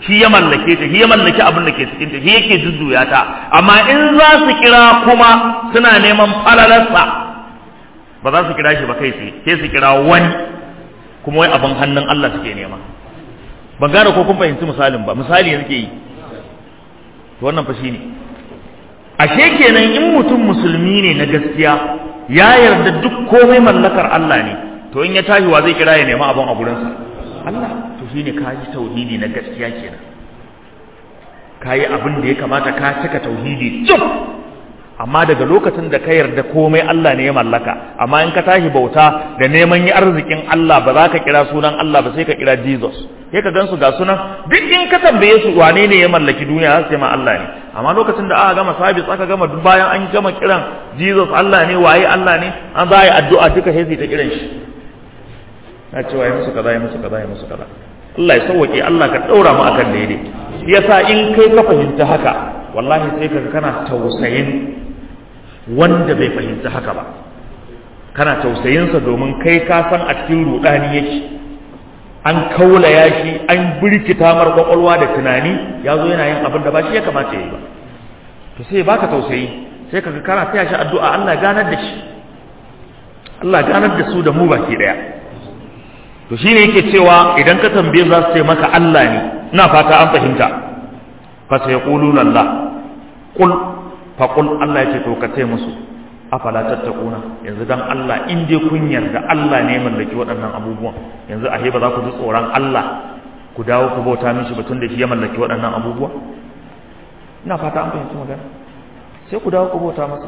shi ya mallake ta shi ya mallaki abin da ke cikin ta shi yake jujjuya ta amma in za su kira kuma suna neman falalarsa ba za su kira shi ba kai tsaye sai su kira wani kuma wai abin hannun Allah suke nema ban gane ko kun fahimci misalin ba misali yake yi to wannan fa shine ashe kenan in mutum musulmi ne na gaskiya ya yarda duk komai mallakar Allah ne to in ya tashi wa zai kira ya nema abin a gurinsa Allah to shine ka ji tauhidi na gaskiya kenan ka yi abin da ya kamata ka cika tauhidi cif amma daga lokacin da ka yarda komai Allah ne ya mallaka amma in ka tashi bauta da neman yi arzikin Allah ba za ka kira sunan Allah ba sai ka kira Jesus sai ka gansu ga sunan duk in ka tambaye su wane ne ya mallaki duniya sai ma Allah ne amma lokacin da aka gama sabis aka gama duk bayan an gama kiran Jesus Allah ne waye Allah ne an za a yi addu'a duka sai su ta kiran shi na cewa ya musu kaza ya musu kaza ya musu kaza Allah ya sauwake Allah ka daura mu akan daidai yasa in kai ka fahimta haka wallahi sai ka kana tausayin wanda bai fahimci haka ba kana tausayinsa domin kai ka san a cikin rudani yake an kaulaya shi an birkita mar kwakwalwa da tunani ya zo yana yin abin da ba shi ya kamata ya yi ba to sai baka tausayi sai kaga kana taya shi addu'a Allah ganar da shi Allah ganar da su da mu baki daya to shine yake cewa idan ka tambaye za su ce maka Allah ne ina fata an fahimta fa sayquluna Allah qul fa qul Allah yake to ka ce musu afala tattakuna yanzu dan Allah in dai kun yarda Allah ne mallaki waɗannan abubuwan yanzu ahe ba za ku ji tsoron Allah ku dawo ku bauta mishi batun da shi ya mallaki waɗannan abubuwa ina fata an fahimci magana sai ku dawo ku bauta masa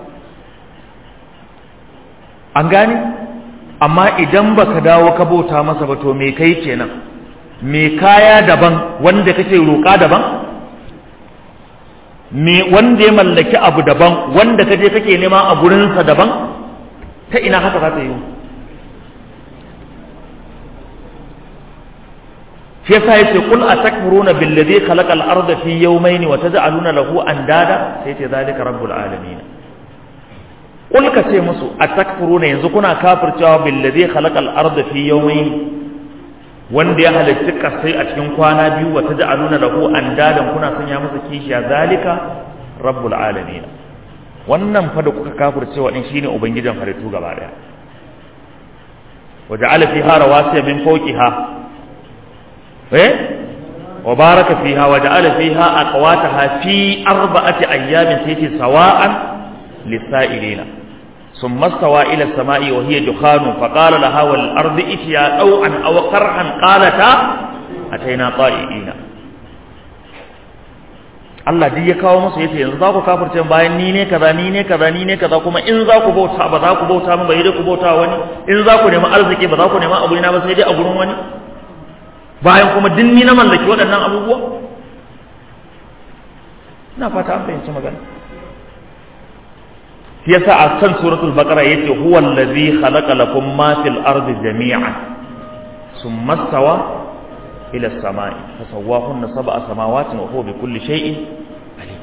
an gane amma idan baka dawo ka bauta masa ba to me kai kenan me kaya daban wanda kake roƙa daban me wanda ya mallaki abu daban wanda kaje kake nema a gurinsa daban ta ina haka za ta yi shi yasa yace qul atakfuruna billadhi khalaqa al-ardha fi yawmayn wa taj'aluna lahu andada sai yace zalika rabbul alamin qul ka ce musu atakfuruna yanzu kuna kafircewa billadhi khalaqa al-ardha fi yawmayn wanda ya halitta kasai a cikin kwana biyu wa taj'aluna lahu andadan kuna sanya masa kishiya zalika rabbul alamin wannan fa da kuka kafircewa din shine ubangijin halittu gaba daya waja'ala fiha rawasiya min fawqiha eh wa baraka fiha wa ja'ala fiha aqwataha fi arba'ati ayyamin sayti sawa'an lisa'ilina ثم استوى إلى السماء وهي دخان فقال لها والأرض ائتيا طوعا أو كرها قالتا أتينا طائعين Allah duk ya kawo musu yace yanzu za ku kafirce bayan ni ne kaza ni ne kaza ni ne kaza kuma in za ku bauta ba za ku bauta min ba dai ku bauta wani in za ku nemi arziki ba za ku nemi abu na ba sai dai a gurin wani bayan kuma duk ni na mallaki waɗannan abubuwa ina fata an fahimci magana yasa a kan suratul baqara yace huwa allazi khalaqa lakum ma fil ardi jami'an thumma stawa ila as-sama'i fasawwahunna sab'a samawati wa huwa bi kulli shay'in alim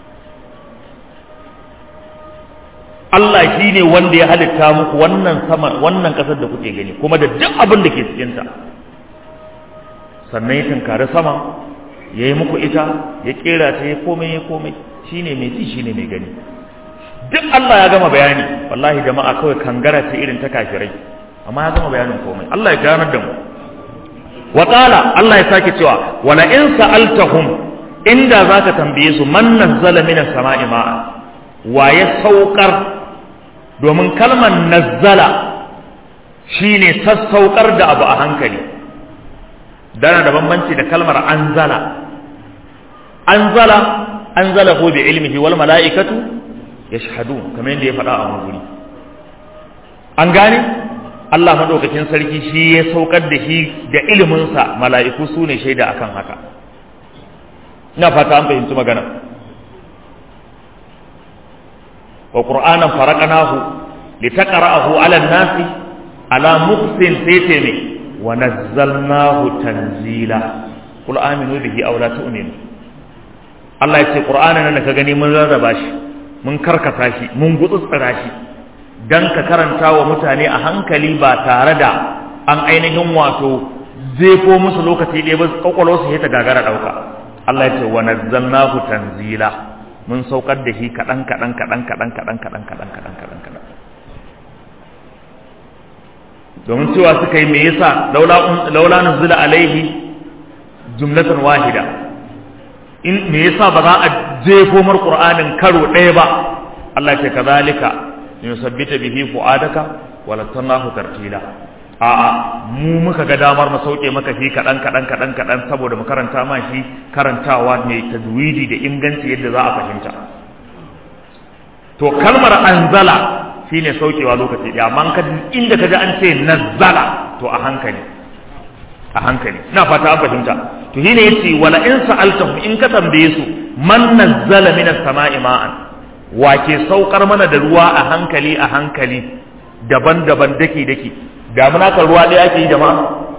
Allah shine wanda ya halitta muku wannan sama wannan kasar da kuke gani kuma da duk abin da ke cikin ta sannan ya tunkari sama yayi muku ita ya kera ta ya komai ya komai shine mai ji shine mai gani duk Allah ya gama bayani wallahi jama'a kawai kangara ce irin ta kafirai amma ya gama bayanin komai Allah ya ganar da mu wa qala Allah ya sake cewa wala in sa'altahum inda zaka tambaye su man nazzala minas sama'i ma'a wa ya saukar domin kalmar nazzala shine sassaukar da abu a hankali dana da bambanci da kalmar anzala anzala anzalahu bi ilmihi wal mala'ikatu yashhadun kamar yadda ya faɗa a wani guri an gane Allah madaukakin sarki shi ya saukar da shi da iliminsa mala'iku su ne shaida akan haka ina fata an fahimci magana wa qur'anan faraqnahu litaqra'ahu 'ala an-nasi ala muqsin saytami wa nazzalnahu tanzila qul aminu bihi aw la tu'minu Allah ya ce qur'anan nan da ka gani mun rarraba shi mun karkata shi mun gutsutsura shi dan ka karanta wa mutane a hankali ba tare da an ainihin wato zefo musu lokaci ɗaya ba kwakwalwa su ta gagara ɗauka Allah ya ce wa nazzalnahu tanzila mun saukar da shi kadan kadan kadan kadan kadan kadan kadan kadan kadan kadan domin cewa suka yi me yasa laula laula nuzila alaihi jumlatan wahida in me yasa ba za a jefo mar qur'anin karo ɗaya ba Allah ya ce kazalika yusabbita bihi fuadaka wa latanahu tartila a'a mu muka ga damar mu sauke maka shi kadan kadan kadan kadan saboda mu karanta ma shi karantawa mai tajwidi da inganci yadda za a fahimta to kalmar anzala shine saukewa lokaci ɗaya amma ka inda kaji an ce nazzala to a hankali a hankali ina fata an fahimta to shine yace wala in sa'altahum in ka tambaye su man nazzala minas sama'i ma'an wa ke saukar mana da ruwa a hankali a hankali daban-daban daki daki damuna kan ruwa ɗaya ake yi jama'a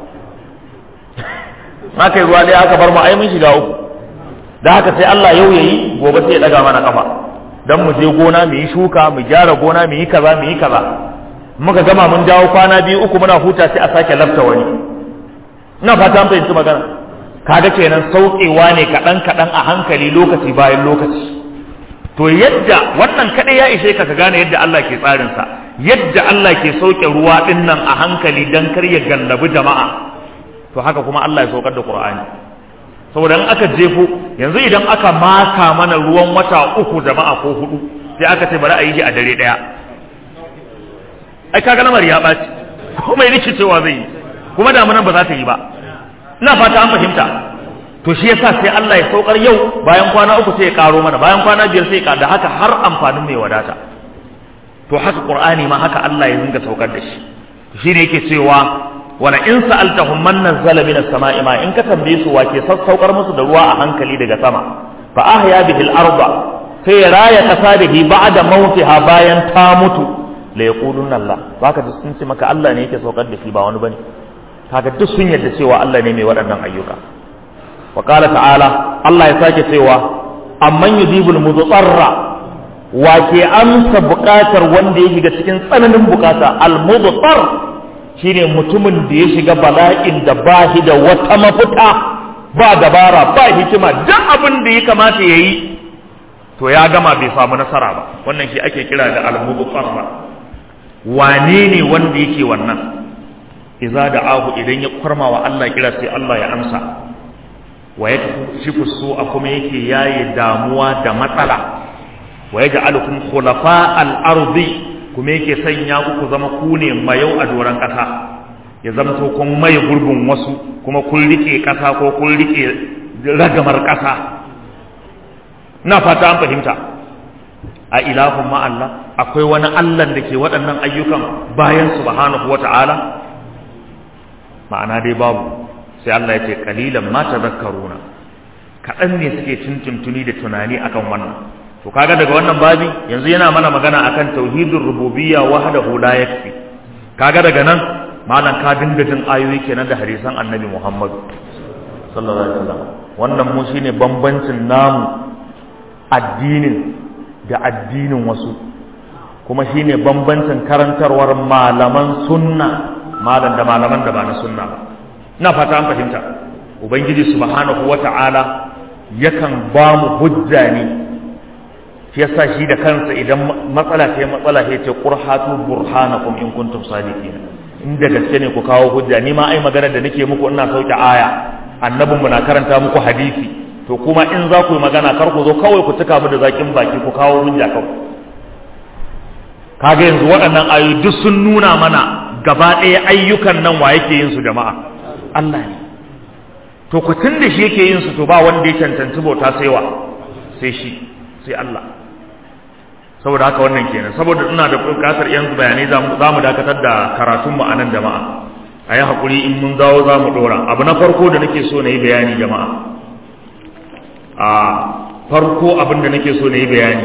ma kai ruwa ɗaya aka bar mu ai mun shiga uku da haka sai Allah yau yayi gobe sai ya daga mana kafa dan mu je gona mu yi shuka mu gyara gona mu yi kaza mu yi kaza muka gama mun dawo kwana biyu uku muna huta sai a sake lafta wani ina fata an fahimci magana kaga kenan saukewa ne kaɗan kaɗan a hankali lokaci bayan lokaci to yadda wannan kaɗai ya ishe ka ka gane yadda Allah ke tsarin sa yadda Allah ke sauke ruwa ɗin nan a hankali dan kar ya gallabi jama'a to haka kuma Allah ya saukar da Qur'ani saboda in aka jefo yanzu idan aka maka mana ruwan wata uku jama'a ko hudu sai aka ce bari a yi shi a dare daya ai kaga lamar ya ɓaci ko mai rikicewa zai yi kuma damunan ba za ta yi ba ina fata an fahimta to shi yasa sai Allah ya saukar yau bayan kwana uku sai ya karo mana bayan kwana biyar sai ya da haka har amfanin mai wadata to haka qur'ani ma haka Allah ya dinga saukar da shi shi ne yake cewa wala in sa'altahum man nazzala minas sama'i ma in ka tambaye su wake sassaukar musu da ruwa a hankali daga sama fa ahya bihi al-arda sai ya raya kasa da hi ba'da mautiha bayan ta mutu la yaquluna Allah baka ji sun ce maka Allah ne yake saukar da shi ba wani bane kaga duk sun yarda cewa Allah ne mai waɗannan ayyuka wa qala ta'ala Allah ya sake cewa amman yudibul mudarra wa ke amsa buƙatar wanda ya shiga cikin tsananin buƙata al-mudtar shine mutumin da ya shiga bala'in da ba shi da wata mafita ba dabara ba hikima duk abin da ya kamata ya yi to ya gama bai samu nasara ba wannan shi ake kira da al-mudtar wane ne wanda yake wannan iza da ahu idan ya kwarma wa Allah kira sai Allah ya amsa wa ya shifu su a kuma yake yaye damuwa da matsala wa ya ja'alukum khulafa al-ardi kuma yake sanya ku ku zama ku ne mayau a doran kasa ya zama to kun mai gurbin wasu kuma kun rike kasa ko kun rike ragamar kasa na fata an fahimta a ilahun ma Allah akwai wani Allah da ke waɗannan ayyukan bayan subhanahu wata'ala ma'ana dai babu sai Allah ya ce kalilan ma tadhakkaruna kaɗan ne suke tuntuntuni da tunani akan wannan to kaga daga wannan babi yanzu yana mana magana akan tauhidur rububiyya wahdahu la yakfi kaga daga nan malam ka dinga jin ayoyi kenan da hadisan annabi Muhammad sallallahu alaihi wasallam wannan mu shine bambancin namu addinin da addinin wasu kuma shine bambancin karantarwar malaman sunna malam da malaman da ba na sunna ba ina fata an fahimta ubangiji subhanahu wata'ala yakan ba mu hujja ne shi yasa shi da kansa idan matsala ta matsala ta ce qurhatu burhanakum in kuntum sadiqin inda gaske ne ku kawo hujja ni ma ai magana da nake muku ina sauke aya annabinmu na karanta muku hadisi to kuma in za ku yi magana kar ku zo kawai ku cika mu da zakin baki ku kawo hujja kawai kaga yanzu waɗannan ayoyi duk sun nuna mana gaba ɗaya ayyukan nan wa yake yin su jama'a Allah ne to ku tun da shi yake yin su to ba wanda ya cancanci bauta sai wa sai shi sai Allah saboda haka wannan kenan saboda ina da bukatar yan bayanai za mu dakatar da karatun mu anan jama'a a yi haƙuri in mun dawo za mu ɗora abu na farko da nake so na yi bayani jama'a a farko abin da nake so na yi bayani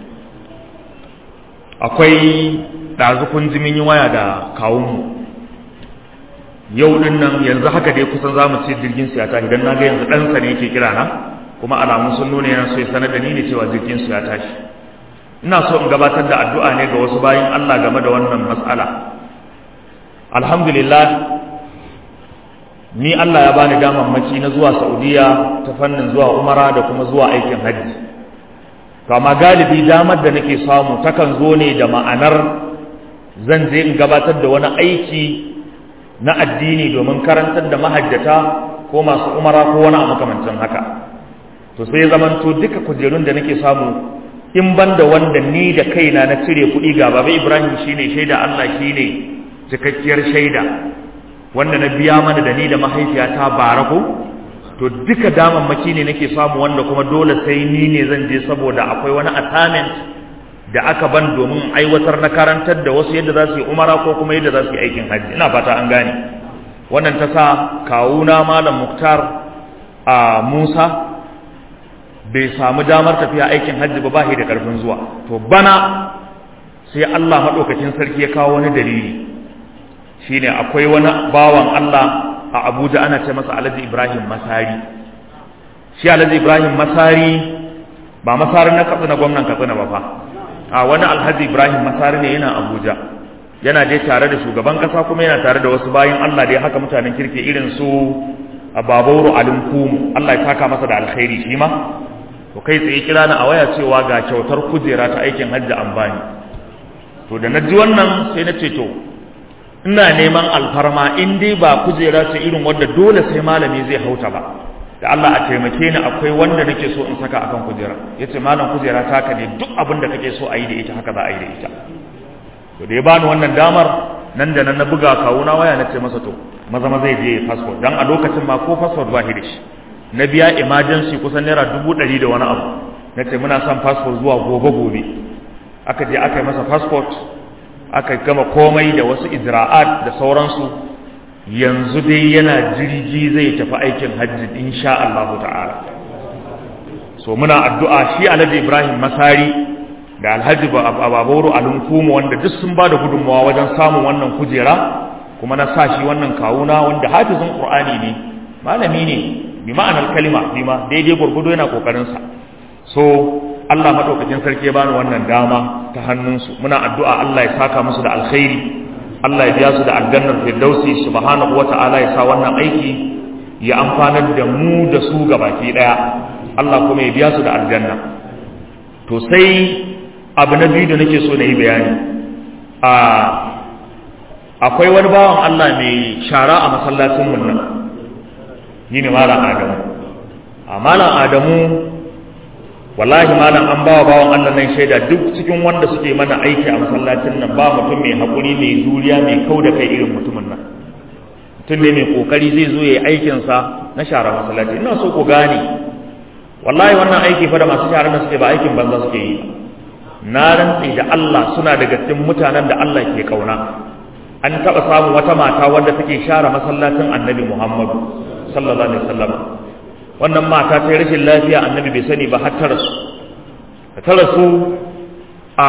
akwai ɗazukun jimin yi waya da kawunmu yau din nan yanzu haka dai kusan za mu ce jirgin su ya tashi don na ga yanzu ɗansa ne yake kira na kuma alamun sun nuna yana so ya sanar da ni ne cewa jirgin su ya tashi ina so in gabatar da addu'a ne ga wasu bayan Allah game da wannan matsala alhamdulillah ni Allah ya bani damammaki na zuwa Saudiya ta fannin zuwa Umara da kuma zuwa aikin hajji to amma galibi damar da nake samu takan zo ne da ma'anar zan je in gabatar da wani aiki na addini domin karantar da mahajjata ko masu umara ko wani a makamancin haka to sai zamanto duka kujerun da nake samu in ban da wanda ni da kaina na cire kuɗi ga baba Ibrahim shine shaida Allah shine cikakkiyar shaida wanda na biya mana da ni da mahaifiyata barako to duka damammaki ne nake samu wanda kuma dole sai ni ne zan je saboda akwai wani assignment da aka ban domin aiwatar na karantar da wasu yadda za su yi umara ko kuma yadda za su yi aikin hajji ina fata an gane wannan ta sa kawuna malam muktar a musa bai samu damar tafiya aikin hajji ba bashi da karfin zuwa to bana sai allah maɗaukacin sarki ya kawo wani dalili shine akwai wani bawan allah a abuja ana ce masa alhaji ibrahim masari shi alhaji ibrahim masari ba masarin na katsina gwamnan katsina ba fa a wani alhaji ibrahim masari ne yana abuja yana dai tare da shugaban kasa kuma yana tare da wasu bayan allah dai haka mutanen kirki irin su a babauru alin kumu allah ya taka masa da alkhairi shi ma to kai tsaye kira na a waya cewa ga kyautar kujera ta aikin hajji an bani to da na ji wannan sai na ce to ina neman alfarma in dai ba kujera ce irin wadda dole sai malami zai hauta ba da Allah a taimake ni akwai wanda nake so in saka akan kujera yace malam kujera taka ne duk abin da kake so a yi da ita haka za a yi da ita to da ya bani wannan damar nan da nan na buga kawuna waya na ce masa to maza maza zai je passport dan a lokacin ma ko passport ba shi da shi na biya emergency kusan naira dubu ɗari da wani abu na ce muna son passport zuwa gobe gobe aka je aka yi masa passport aka gama komai da wasu ijra'at da sauransu yanzu dai yana jirgi zai tafi aikin hajji insha Allah ta'ala so muna addu'a shi Alhaji Ibrahim Masari da Alhaji Bababoro Alunkumu wanda duk sun bada gudunmawa wajen samun wannan kujera kuma na sa shi wannan kawuna wanda hafizin Qur'ani ne malami ne bi ma'anar kalima bi ma daidai gurgudo yana kokarin sa so Allah madaukakin sarki ya bani wannan dama ta hannunsu muna addu'a Allah ya saka musu da alkhairi Allah ya biya su da aljannar firdausi subhanahu wata'ala ya sa wannan aiki ya amfanar da mu da su gabaki daya Allah kuma ya biya su da aljanna to sai abu na biyu da nake so na yi bayani a akwai wani bawan Allah mai shara a masallacin mun nan ni ne malam Adamu a malam Adamu wallahi malam an bawa bawan Allah nan shaida duk cikin wanda suke mana aiki a masallacin nan ba mutum mai hakuri mai juriya mai kau da kai irin mutumin nan mutum ne mai kokari zai zo yayi aikin sa na share masallaci ina so ku gane wallahi wannan aiki fa da masu share nan suke ba aikin banza suke yi na rantsi da Allah suna daga cikin mutanen da Allah ke kauna an taba samun wata mata wanda take share masallacin Annabi Muhammad sallallahu alaihi wasallam wannan mata ta yi rashin lafiya annabi bai sani ba har ta rasu ta rasu a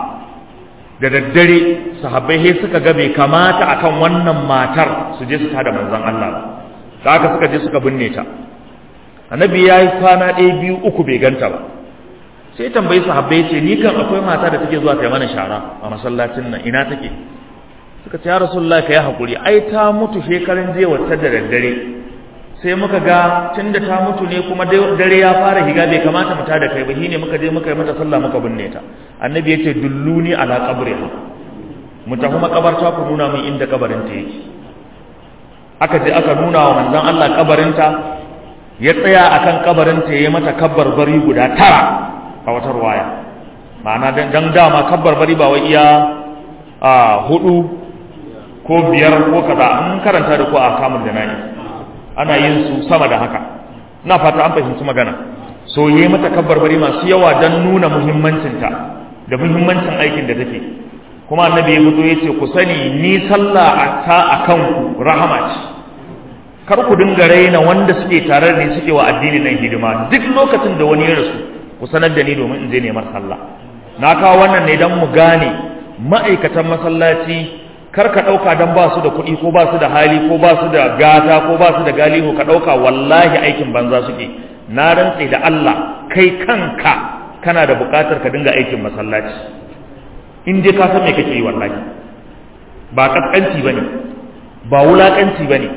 da daddare sahabbai sai suka ga bai kamata akan wannan matar su je su tada manzon Allah da haka suka je suka binne ta annabi ya yi kwana ɗaya biyu uku bai ganta ba sai tambayi sahabbai ce ni kan akwai mata da take zuwa ta mana shara a masallacin nan ina take suka ce ya rasulullahi ka yi hakuri ai ta mutu shekaran jiya wata da daddare sai muka ga tunda ta mutu ne kuma dare ya fara higa bai kamata mu tada kai ba shine muka je muka yi mata sallah muka binne ta annabi yace dulluni ala qabriha mu tafi makabarta ku nuna min inda kabarin ta yake aka je aka nuna wa manzon Allah kabarin ta ya tsaya akan kabarin ta yayi mata kabbar bari guda tara a wata ruwaya ma'ana dan dama kabbar bari ba wai iya a hudu ko biyar ko kaza an karanta da ko a kamun da nayi ana yin su sama da haka ina fata an fahimci magana so yi mata kabbarbari masu yawa don nuna muhimmancinta da muhimmancin aikin da take kuma annabi ya fito ya ce ku sani ni sallah ta a kanku rahama ce kar ku dinga raina wanda suke tare da ni suke wa addini nan hidima duk lokacin da wani ya rasu ku sanar da ni domin in je neman sallah na kawo wannan ne don mu gane ma'aikatan masallaci kar ka ɗauka don ba su da kuɗi ko ba su da hali ko ba su da gata ko ba su da galihu ka ɗauka wallahi aikin banza suke na rantse da Allah kai kanka kana da buƙatar ka dinga aikin masallaci in dai ka san me kake yi wallahi ba kaskanci bane ba wulakanci bane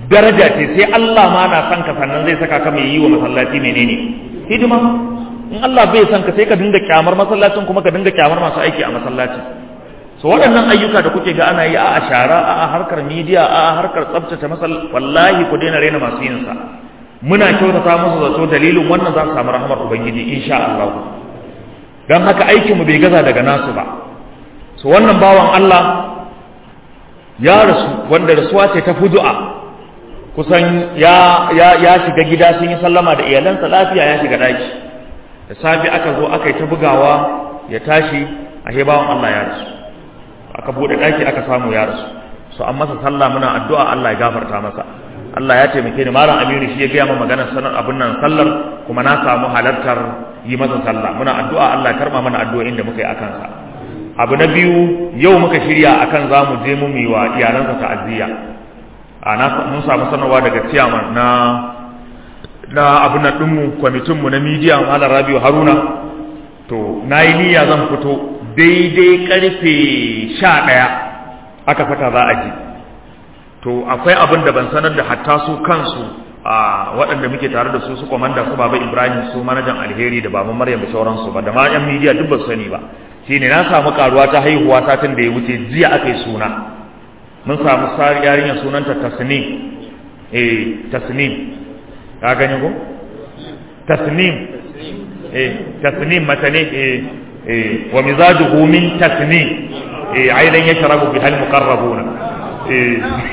daraja ce sai Allah ma na san ka sannan zai saka ka mai yi wa masallaci menene hidima in Allah bai san ka sai ka dinga kyamar masallacin kuma ka dinga kyamar masu aiki a masallacin so waɗannan ayyuka da kuke ga ana yi a shara a harkar media a harkar tsaftace masal wallahi ku daina raina masu yin sa muna kyautata musu zato dalilin wannan za su samu rahamar ubangiji insha Allah dan haka aikin mu bai gaza daga nasu ba so wannan bawan Allah ya rasu wanda rasuwa ce ta fudu'a kusan ya ya ya shiga gida sun yi sallama da iyalansa lafiya ya shiga daki da safi aka zo aka yi ta bugawa ya tashi a bawan Allah ya rasu aka bude daki aka samu ya rasu so an masa sallah muna addu'a Allah ya gafarta masa Allah ya taimake ni malam Aminu shi ya gaya min maganar sanar abin nan sallar kuma na samu halartar yi masa sallah muna addu'a Allah ya karba mana addu'o'in da muka yi akan sa abu na biyu yau muka shirya akan za mu je mu yi wa iyalansa ta'aziyya a na mun samu sanarwa daga ciyaman na na abin nan ɗinmu kwamitinmu na midiya malam rabiu haruna to na yi niyya zan fito daidai karfe sha ɗaya aka fata za a ji to akwai abin da ban sanar da hatta su kansu a waɗanda muke tare da su su kwamanda su baba ibrahim su manajan alheri da baban maryam da sauransu ba da ma yan midiya duk ba su sani ba shine na samu karuwa ta haihuwa satin da ya wuce jiya aka yi suna mun samu sari yarinyar sunanta tasnim eh tasnim ka gani ko tasnim eh tasnim mata ne eh eh wa mizajuhu min tasnim eh aidan yashrabu bihal muqarrabuna eh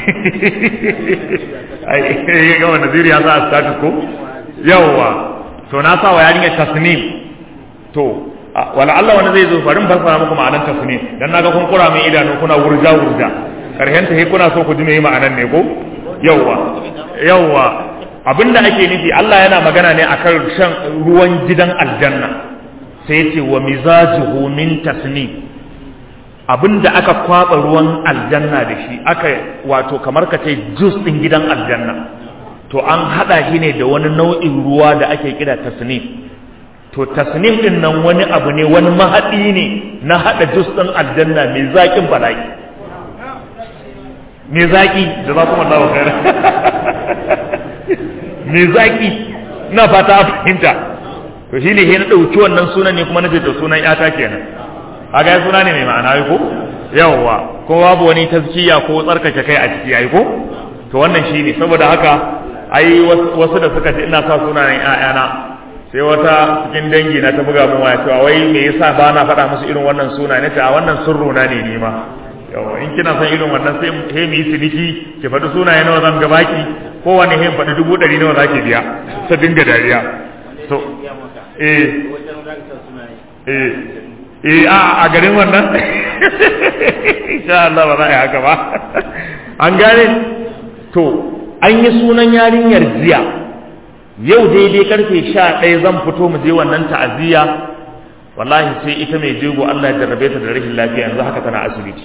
ai ga wannan zuriya za a status ko yawa to na sa wa yarinyar tasnim to wala Allah wani zai zo farin fassara muku ma'anar tasnim dan naga kun kura min idanu kuna wurja wurja karhen ta kuna so ku ji me ma'anar ne ko yawa yawa abinda ake nufi Allah yana magana ne akan shan ruwan gidan aljanna sai yace wa mizajuhu min tasnim abinda aka kwaba ruwan aljanna da shi aka wato kamar ka ce juice din gidan aljanna to an hada shi ne da wani nau'in ruwa da ake kira tasnim to tasnim din nan wani abu ne wani mahadi ne na hada juice din aljanna mai zakin bala'i mai zaki da za kuma Allah khair mai zaki ina fata a fahimta to shine he na dauki wannan sunan ne kuma nace to sunan yata kenan kaga suna ne mai ma'ana ko yawwa ko babu wani tazkiya ko tsarkake kai a ciki yayi ko to wannan shine saboda haka ai wasu da suka ce ina sa sunayen ƴaƴana sai wata cikin dangi na ta buga mun waya cewa wai me yasa ba na faɗa musu irin wannan suna ne ta wannan sirru na ne ni ma yawa in kina son irin wannan sai he mu yi ciniki ki faɗi sunaye nawa zan ga baki kowane he faɗi dubu ɗari nawa zaki biya ta dinga dariya so eh eh eh a a garin wannan insha Allah ba za a yi haka ba an gane to an yi sunan yarinyar jiya yau daidai karfe sha ɗaya zan fito mu je wannan ta'aziyya wallahi sai ita mai jego Allah ya jarrabe ta da rashin lafiya yanzu haka tana asibiti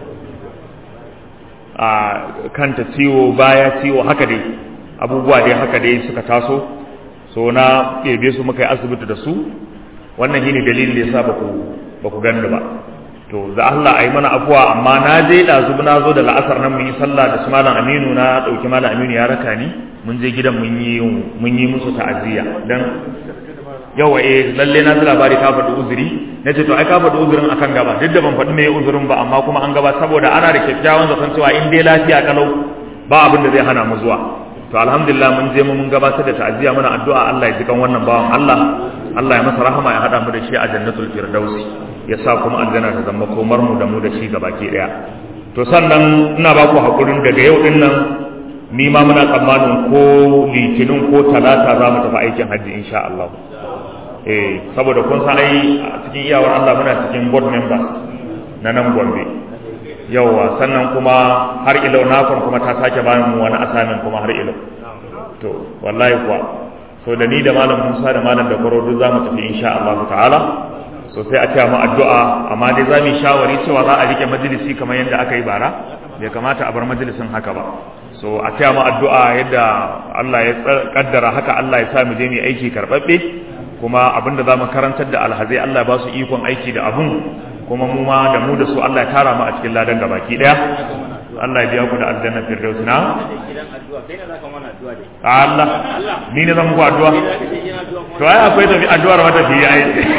a kanta ciwo baya ciwo haka dai abubuwa dai haka dai suka taso so na ɗebe su muka yi asibiti da su wannan shine dalilin da yasa baku baku ganda ba to za Allah ayi mana afuwa amma na je da zuba na zo da la'asar nan mun yi sallah da su malam Aminu na dauki malam Aminu ya raka ni mun je gidan mun yi mun yi musu ta'aziyya dan yawa eh lalle na ji labari ka faɗi uzuri na ce to ai ka faɗi uzurin akan gaba duk da ban faɗi me uzurin ba amma kuma an gaba saboda ana da kyakkyawan zaton cewa in dai lafiya kalau ba abin da zai hana mu zuwa to alhamdulillah mun je mu mun gabatar da ta'aziyya muna addu'a Allah ya ji kan wannan bawan Allah Allah ya masa rahama ya hada mu da shi a jannatul firdausi ya sa kuma aljanna ta zama komar mu da mu da shi gabaki daya to sannan ina ba ku hakurin daga yau din nan ni ma muna tsammanin ko litinin ko talata za mu tafi aikin hajji insha Allah eh saboda kun san ai a cikin iyawar Allah muna cikin board members na nan Gombe yawa sannan kuma har ilau nakon kuma ta sake bani mu wani asamin kuma har ilau to wallahi kuwa so da ni da malam Musa da malam da Koro duk za mu tafi insha Allah ta'ala so sai a taya mu addu'a amma dai za mu shawari cewa za a rike majalisi kamar yadda aka yi bara bai kamata a bar majalisin haka ba so a taya mu addu'a yadda Allah ya kaddara haka Allah ya sa mu je mu aiki karbabbe kuma abinda za mu karantar da alhazai Allah ba su ikon aiki da abun kuma mu ma da mu da su Allah ya tara mu a cikin ladan gabaki daya Allah ya biya ku da aljanna firdaus na gidan addu'a kai ne zaka mana addu'a dai Allah ni ne zan muku addu'a to ai akwai tafi addu'ar wata fi ai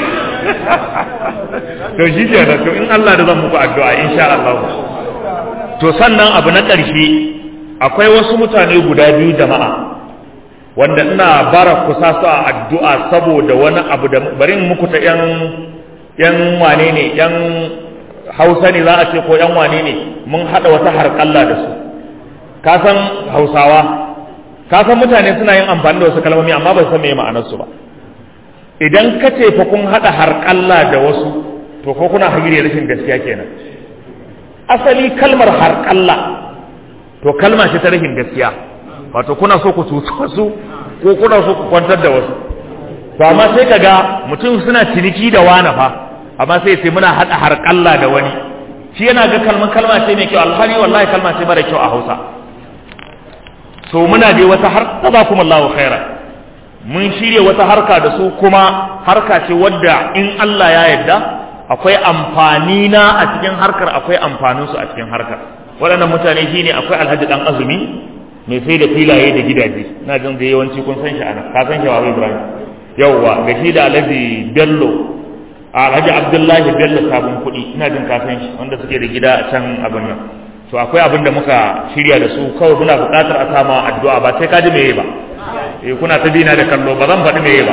to shi ke da to in Allah da zan muku addu'a insha Allah to sannan abu na ƙarshe akwai wasu mutane guda biyu jama'a wanda ina bara ku sa su a addu'a saboda wani abu da bari in muku ta yan yan wane ne yan Hausa ne za a ce ko yan wane ne mun hada wata harƙalla da su ka san Hausawa ka san mutane suna yin amfani da wasu kalmomi amma ba san me ma'anar su ba idan ka ce fa kun hada harƙalla da wasu to ko kuna hagire rashin gaskiya kenan asali kalmar harƙalla to kalma ce ta rashin gaskiya wato kuna so ku cuci wasu ko kuna so ku kwantar da wasu to amma sai ka ga mutum suna ciniki da wani fa amma sai sai muna haɗa harƙalla da wani shi yana ga kalman kalma ce mai kyau alhali wallahi kalma ce mara kyau a hausa so muna dai wata har jazakum Allahu khairan mun shirya wata harka da su kuma harka ce wadda in Allah ya yarda akwai amfani na a cikin harkar akwai amfanin su a cikin harkar waɗannan mutane shine akwai Alhaji dan Azumi mai sai da filaye da gidaje na jin da yawanci kun san shi ana ka san shi Babu Ibrahim yawwa ga shi da Alhaji Bello Alhaji Abdullahi Bello sabon kuɗi ina jin ka san shi wanda suke da gida a can abin nan to akwai abin da muka shirya da su kawai muna buƙatar a sama addu'a ba sai ka ji meye ba eh kuna ta dina da kallo ba zan faɗi meye ba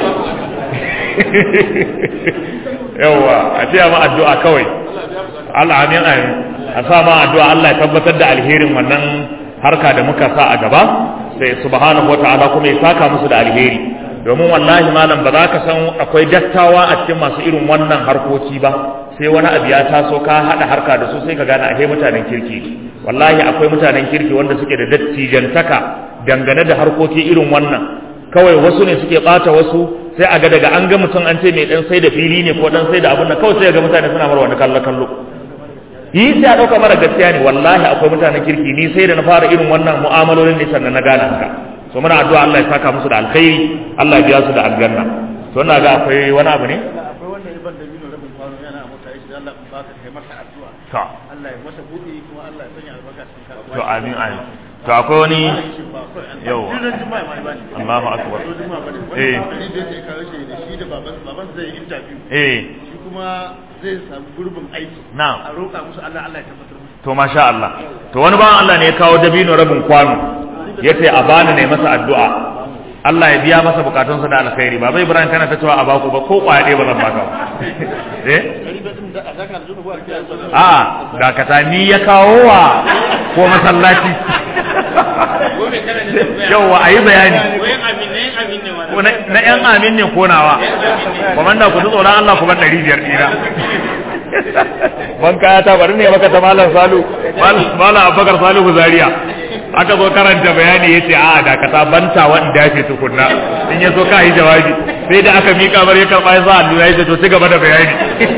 yawwa a ce ma addu'a kawai Allah amin amin a sa ma addu'a Allah ya tabbatar da alherin wannan harka da muka sa a gaba sai subhanahu wata'ala kuma ya saka musu da alheri domin wallahi malam ba za ka san akwai dattawa a cikin masu irin wannan harkoki ba sai wani abu ya taso ka haɗa harka da su sai ka gane ahe mutanen kirki wallahi akwai mutanen kirki wanda suke da dattijantaka dangane da harkoki irin wannan kawai wasu ne suke ɓata wasu sai a ga daga an ga mutum an ce mai dan sai da fili ne ko dan sai da abun nan kawai sai ga mutane suna mara wani kallo kallo yi sai a ɗauka mara gaskiya ne wallahi akwai mutanen kirki ni sai da na fara irin wannan mu'amalolin ne sannan na gane haka so muna addu'a Allah ya saka musu da alkhairi Allah ya biya su da aljanna to ina ga akwai wani abu ne akwai wanda ya ban da bino rabin kwano yana a mota yace Allah in baka kai masa addu'a to Allah ya masa buɗe kuma Allah ya sanya albarka cikin kasuwa to amin amin to akwai wani Yau. Allahu akbar. Eh. eh da yake kawo shi da shi da baban baban zai yi interview eh shi kuma zai samu gurbin aiki Na'am. a roƙa musu Allah Allah ya tabbatar musu to masha Allah to wani bawan Allah ne ya kawo dabino rabin kwano yace a bani ne masa addu'a Allah ya biya masa bukatunsa da alkhairi baba Ibrahim kana ta cewa a baku ba ko kwaya ɗaya ba zan baka ba eh dari ba din da zaka da zuwa kiyan sa a dakata ni ya kawo wa ko masallaci gobe kana da tambaya yauwa a yi bayani koyan amin ne amin ne Ko na na yan amin ne ko nawa komanda ku ji tsoron Allah ku bar ɗari biyar ɗina ban kaya ta bari ne maka ta malam salu malam abubakar salihu zaria aka zo karanta bayani ya ce a dakata banta wanda ya ce tukunna in ya so ka yi jawabi sai da aka miƙa bar ya karɓa ya sa hannu ya ce to ci gaba da bayani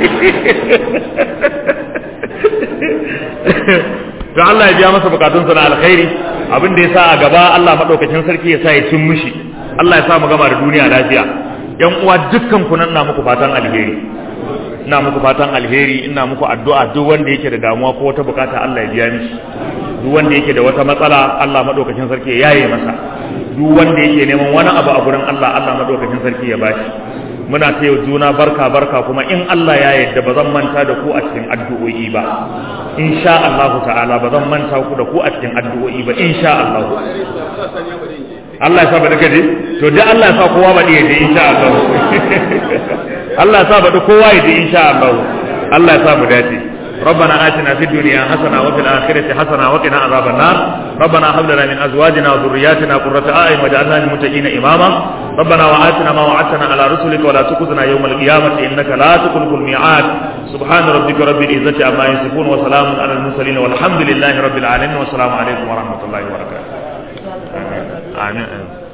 to Allah ya biya masa bukatunsa na alkhairi abin da ya sa a gaba Allah madaukakin sarki ya sa ya cin mushi Allah ya sa mu gama da duniya lafiya yan uwa dukkan ku nan na muku fatan alheri ina muku fatan alheri ina muku addu'a duk wanda yake da damuwa ko wata bukata Allah ya biya mishi duk wanda yake da wata matsala Allah madaukakin sarki ya yaye masa duk wanda yake neman wani abu a gurin Allah Allah madaukakin sarki ya bashi muna ta yau juna barka barka kuma in Allah ya yarda ba zan manta da ku a cikin addu'o'i ba insha Allah ta'ala ba zan manta ku da ku a cikin addu'o'i ba insha Allah Allah ya sa ba duka je to dai Allah ya sa kowa ba je insha Allah Allah ya sa ba kowa ya je insha Allah Allah ya sa mu dace ربنا آتنا في الدنيا حسنة وفي الآخرة حسنة وقنا عذاب النار ربنا هب لنا من أزواجنا وذرياتنا قرة أعين واجعلنا للمتقين إماما ربنا وآتنا ما وعدتنا على رسلك ولا تخزنا يوم القيامة إنك لا تخلف الميعاد سبحان ربك رب العزة عما يصفون وسلام على المرسلين والحمد لله رب العالمين والسلام عليكم ورحمة الله وبركاته آمين آمين